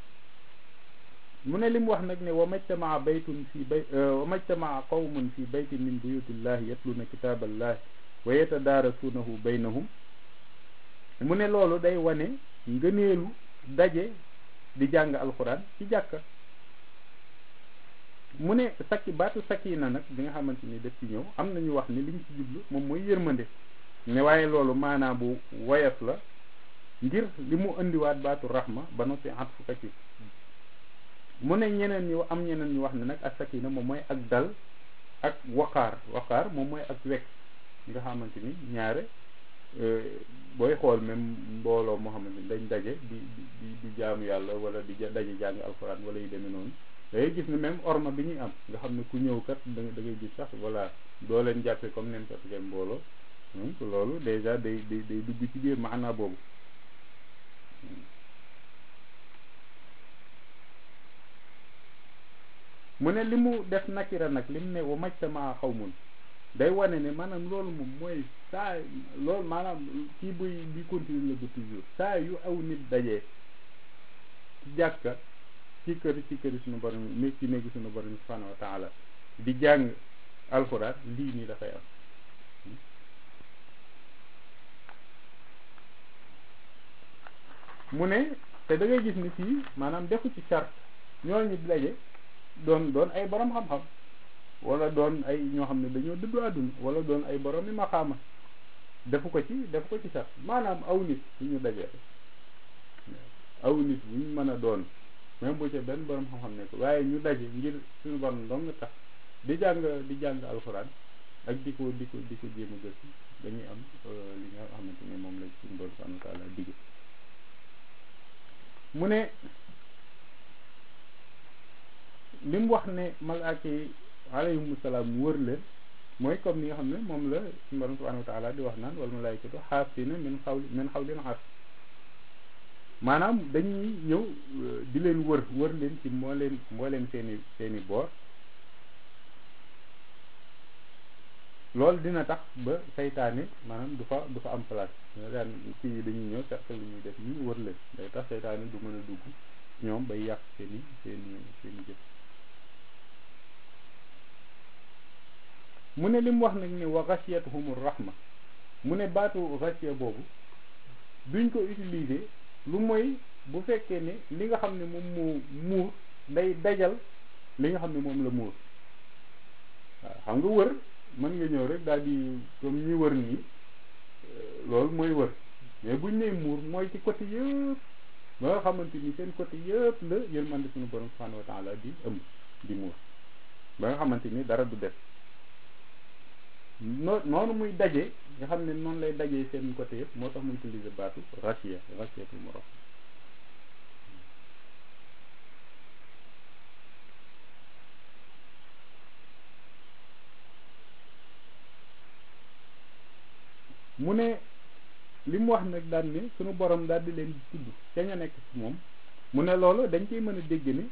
mu ne li mu wax nag ne wa majtamaa baytun fi bay wa majtamaa qawmun fi baytin min buyutillahi yatluna kitaaballahi wa yatadaarasuunahu baynahum mu ne loolu day wane ngëneelu daje di jàng alxuraan ci jàkka mu ne sakki baatu sakina nag bi nga xamante ni def ci ñëw am nañu wax ni liñ ci jublu moom mooy yërmande ne waaye loolu maanaa bu woyof la ngir li mu indiwaat baatu rahma ba noppi at fukka ci mu ne ñeneen ñi am ñeneen ñu wax ne nag ak sakina moom mooy ak dal ak waqaar waqaar moom mooy ak wekk nga xamante ni ñaare booy xool même mbooloo moo xamante ni dañ daje di di di jaamu yàlla wala di daje jàng alxuraan wala yu demee noonu da ngay gis ne même orma bi ñuy am nga xam ne ku ñëw kat da da ngay gis sax voilà doo leen jàppee comme neen kat ngeen mbooloo donc loolu déjà day day day dugg ci biir maanaa boobu mu ne li mu def nakira nag li mu ne wa majtamaa xawmun day wane ne maanaam loolu moom mooy saa loolu maanaam kii buy bi continue la ba toujours saa yu aw nit dajee ci jàkka ci kër ci kër suñu borom nekk ci néegi suñu borom subhanahu wa taala di jàng alxuraan lii nii dafay am mu ne te da ngay gis ni fii maanaam defu ci charte ñooñu daje doon doon ay borom xam-xam wala doon ay ñoo xam ne dañoo dëddu àdduna wala doon ay borom yi maqaama defu ko ci defu ko ci charte maanaam aw nit bu ñu dajee aw nit bu ñu mën a doon même bu ca benn borom xam-xam ne ko waaye ñu daje ngir suñu borom dong tax di jàng di jàng alxuraan ak di ko di ko di ko jéem a gëstu dañuy am li nga xamante ne moom la suñu borom subhanahu wa taala digge mu ne li mu wax ne malaaka yi alayhimu salaam wër leen mooy comme ni nga xam ne moom la suñu borom subhanahu wa taala di wax naan wal malaikatu xaafina min xawli min xawlil arsh maanaam dañuy ñëw di leen wër wër leen ci moo leen moo leen seeni seeni boor loolu dina tax ba saytaane maanaam du fa du fa am place daan kii dañuy ñëw cercle lu ñuy def ñu wër leen day tax saytaane du mën a dugg ñoom bay yàq seeni seeni seeni jëf mu ne li mu wax nag ne wa ghashiyatuhumur rahma mu ne baatu ghashiya boobu duñ ko utiliser lu mooy bu fekkee ne li nga xam ne moom moo muur day dajal li nga xam ne moom la muur waaw xam nga wër mën nga ñëw rek daal di comme ñi wër nii loolu mooy wër mais buñ nee muur mooy ci côté yëpp ba nga xamante ni seen côté yëpp la yërmande suñu borom subhanahu wa taala di ëmb di muur ba nga xamante ni dara du def noo noonu muy daje nga xam ne noonu lay dajee seen côté yëpp moo tax muy utiliser baatu rachia rachiatul morox mu ne li mu wax nag daal ne sunu borom daal di leen tudd ca ña nekk ci moom mu ne loolu dañ ciy mën a dégg ni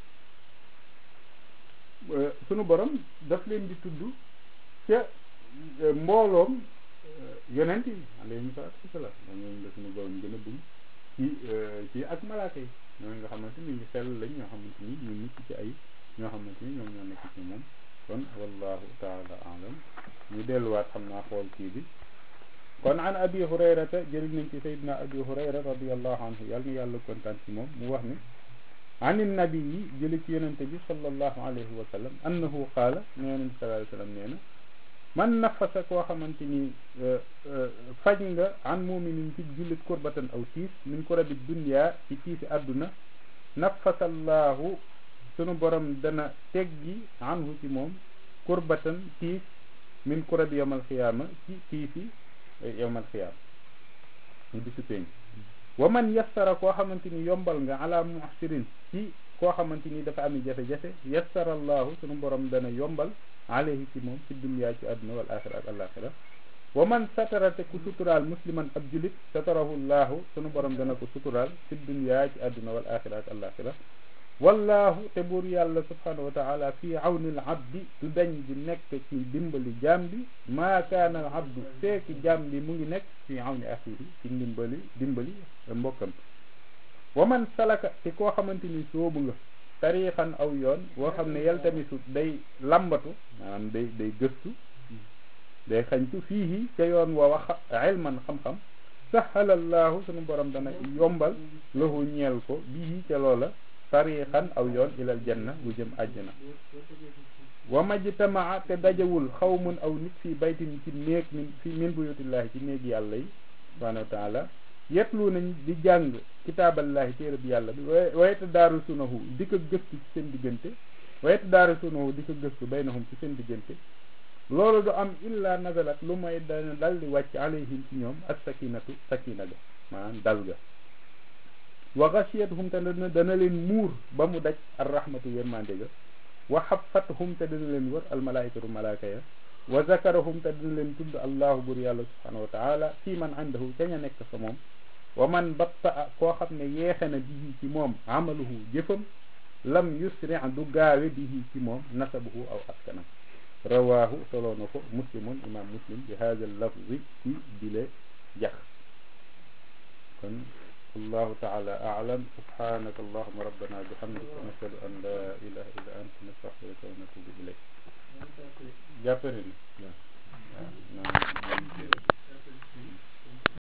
sunu borom daf leen di tudd ca mbooloom yonent yi alayhi salaatu wasalaam moom ñooñu la suñu borom gën a bëgg ci ci ak malaaka yi ñooñu nga xamante ni ñu sell lañ ñoo xamante ni ñu mucc ci ay ñoo xamante ni ñoom ñoo nekk ci moom kon wallahu taala alam ñu delluwaat xam naa xool kii bi kon an abi hurayrata jëriñ nañ ci sayyidina abi hurayra radiallahu anhu yàlla na yàlla kontaan ci moom mu wax ne ani nabi yi jëli ci yonente bi sallallahu alayhi wa sallam annahu qaala ne yonente sallallahu alayhi wa sallam nee na man nafasa koo xamante ni faj nga an muminin ci jullit kurbatan aw tiis min kurabi dunya ci tiisi àdduna nafasallaahu sunu borom dana teggi anhu ci moom kurbatan tiis min kurabi yawmal xiyaama ci tiisi yawmal xiyaama ñu bisu peñ wa man yassara koo xamante ni yombal nga ala muhsirin ci koo xamante ni dafa ami jafe-jafe yassarallaahu sunu borom dana yombal alayhi ci moom fi dunya ci àdduna wal axira ak alaxira wa man satarate ku suturaal musliman ab julit satarahu llaahu sunu borom dana ko suturaal fi dunya ci àdduna wal axira ak alaxira wallahu te buur yàlla subhanahu wa taala fii awnil abdi du dañ di nekk ci dimbali jaam bi maa kaana al abdu feeki jaam bi mu ngi nekk fii awni axihi ci dimbali dimbali mbokkam wa man salaka te koo xamante ni soobu nga tariixan aw yoon woo xam ne yaltamisu day lambatu maanaam day day gëstu day xañtu fii ca yoon wa wax ilman xam-xam sahalallahu sunu borom dana yombal lahu ñeel ko bii ca loola tariixan aw yoon ilal janna bu jëm àjjana wa majtamaa te dajawul xawmun aw nit fii baytin ci néeg min fi min buyutillahi ci néeg yàlla yi subhanahu wa taala yetlu nañ di jàng kitaaballahi téere bi yàlla bi wayeta daaru sunahu di ko gëstu ci seen diggante wayeta daaru sunahu di ko gëstu baynahum ci seen diggante loolu du am illa nazalat lu may dana dal di wàcc alayhim ci ñoom ak sakinatu sakina ga maanaam dal ga wa ghashiyatuhum te dana dana leen muur ba mu daj ar rahmatu yërmande ga wa xafathum te dana leen wër al malaikatu malaaka ya wa zakarahum te dina leen tudd allahu bur yàlla subhanahu wa taala fii man indahu ca ña nekk fa moom wa man batta koo xam ne yeexe na bii ci moom amaluhu jëfam lam yusri du gaawe bihi ci moom nasabuhu aw askanam rawaahu soloo na ko muslimun imam muslim bi hada lafzi ci bile jax kon allahu taala aalam subhanaka allahuma rabbana bihamdika nashhadu an la ilaha illa anta nastaghfiruka wa natubu ilayk jàppale ni waaw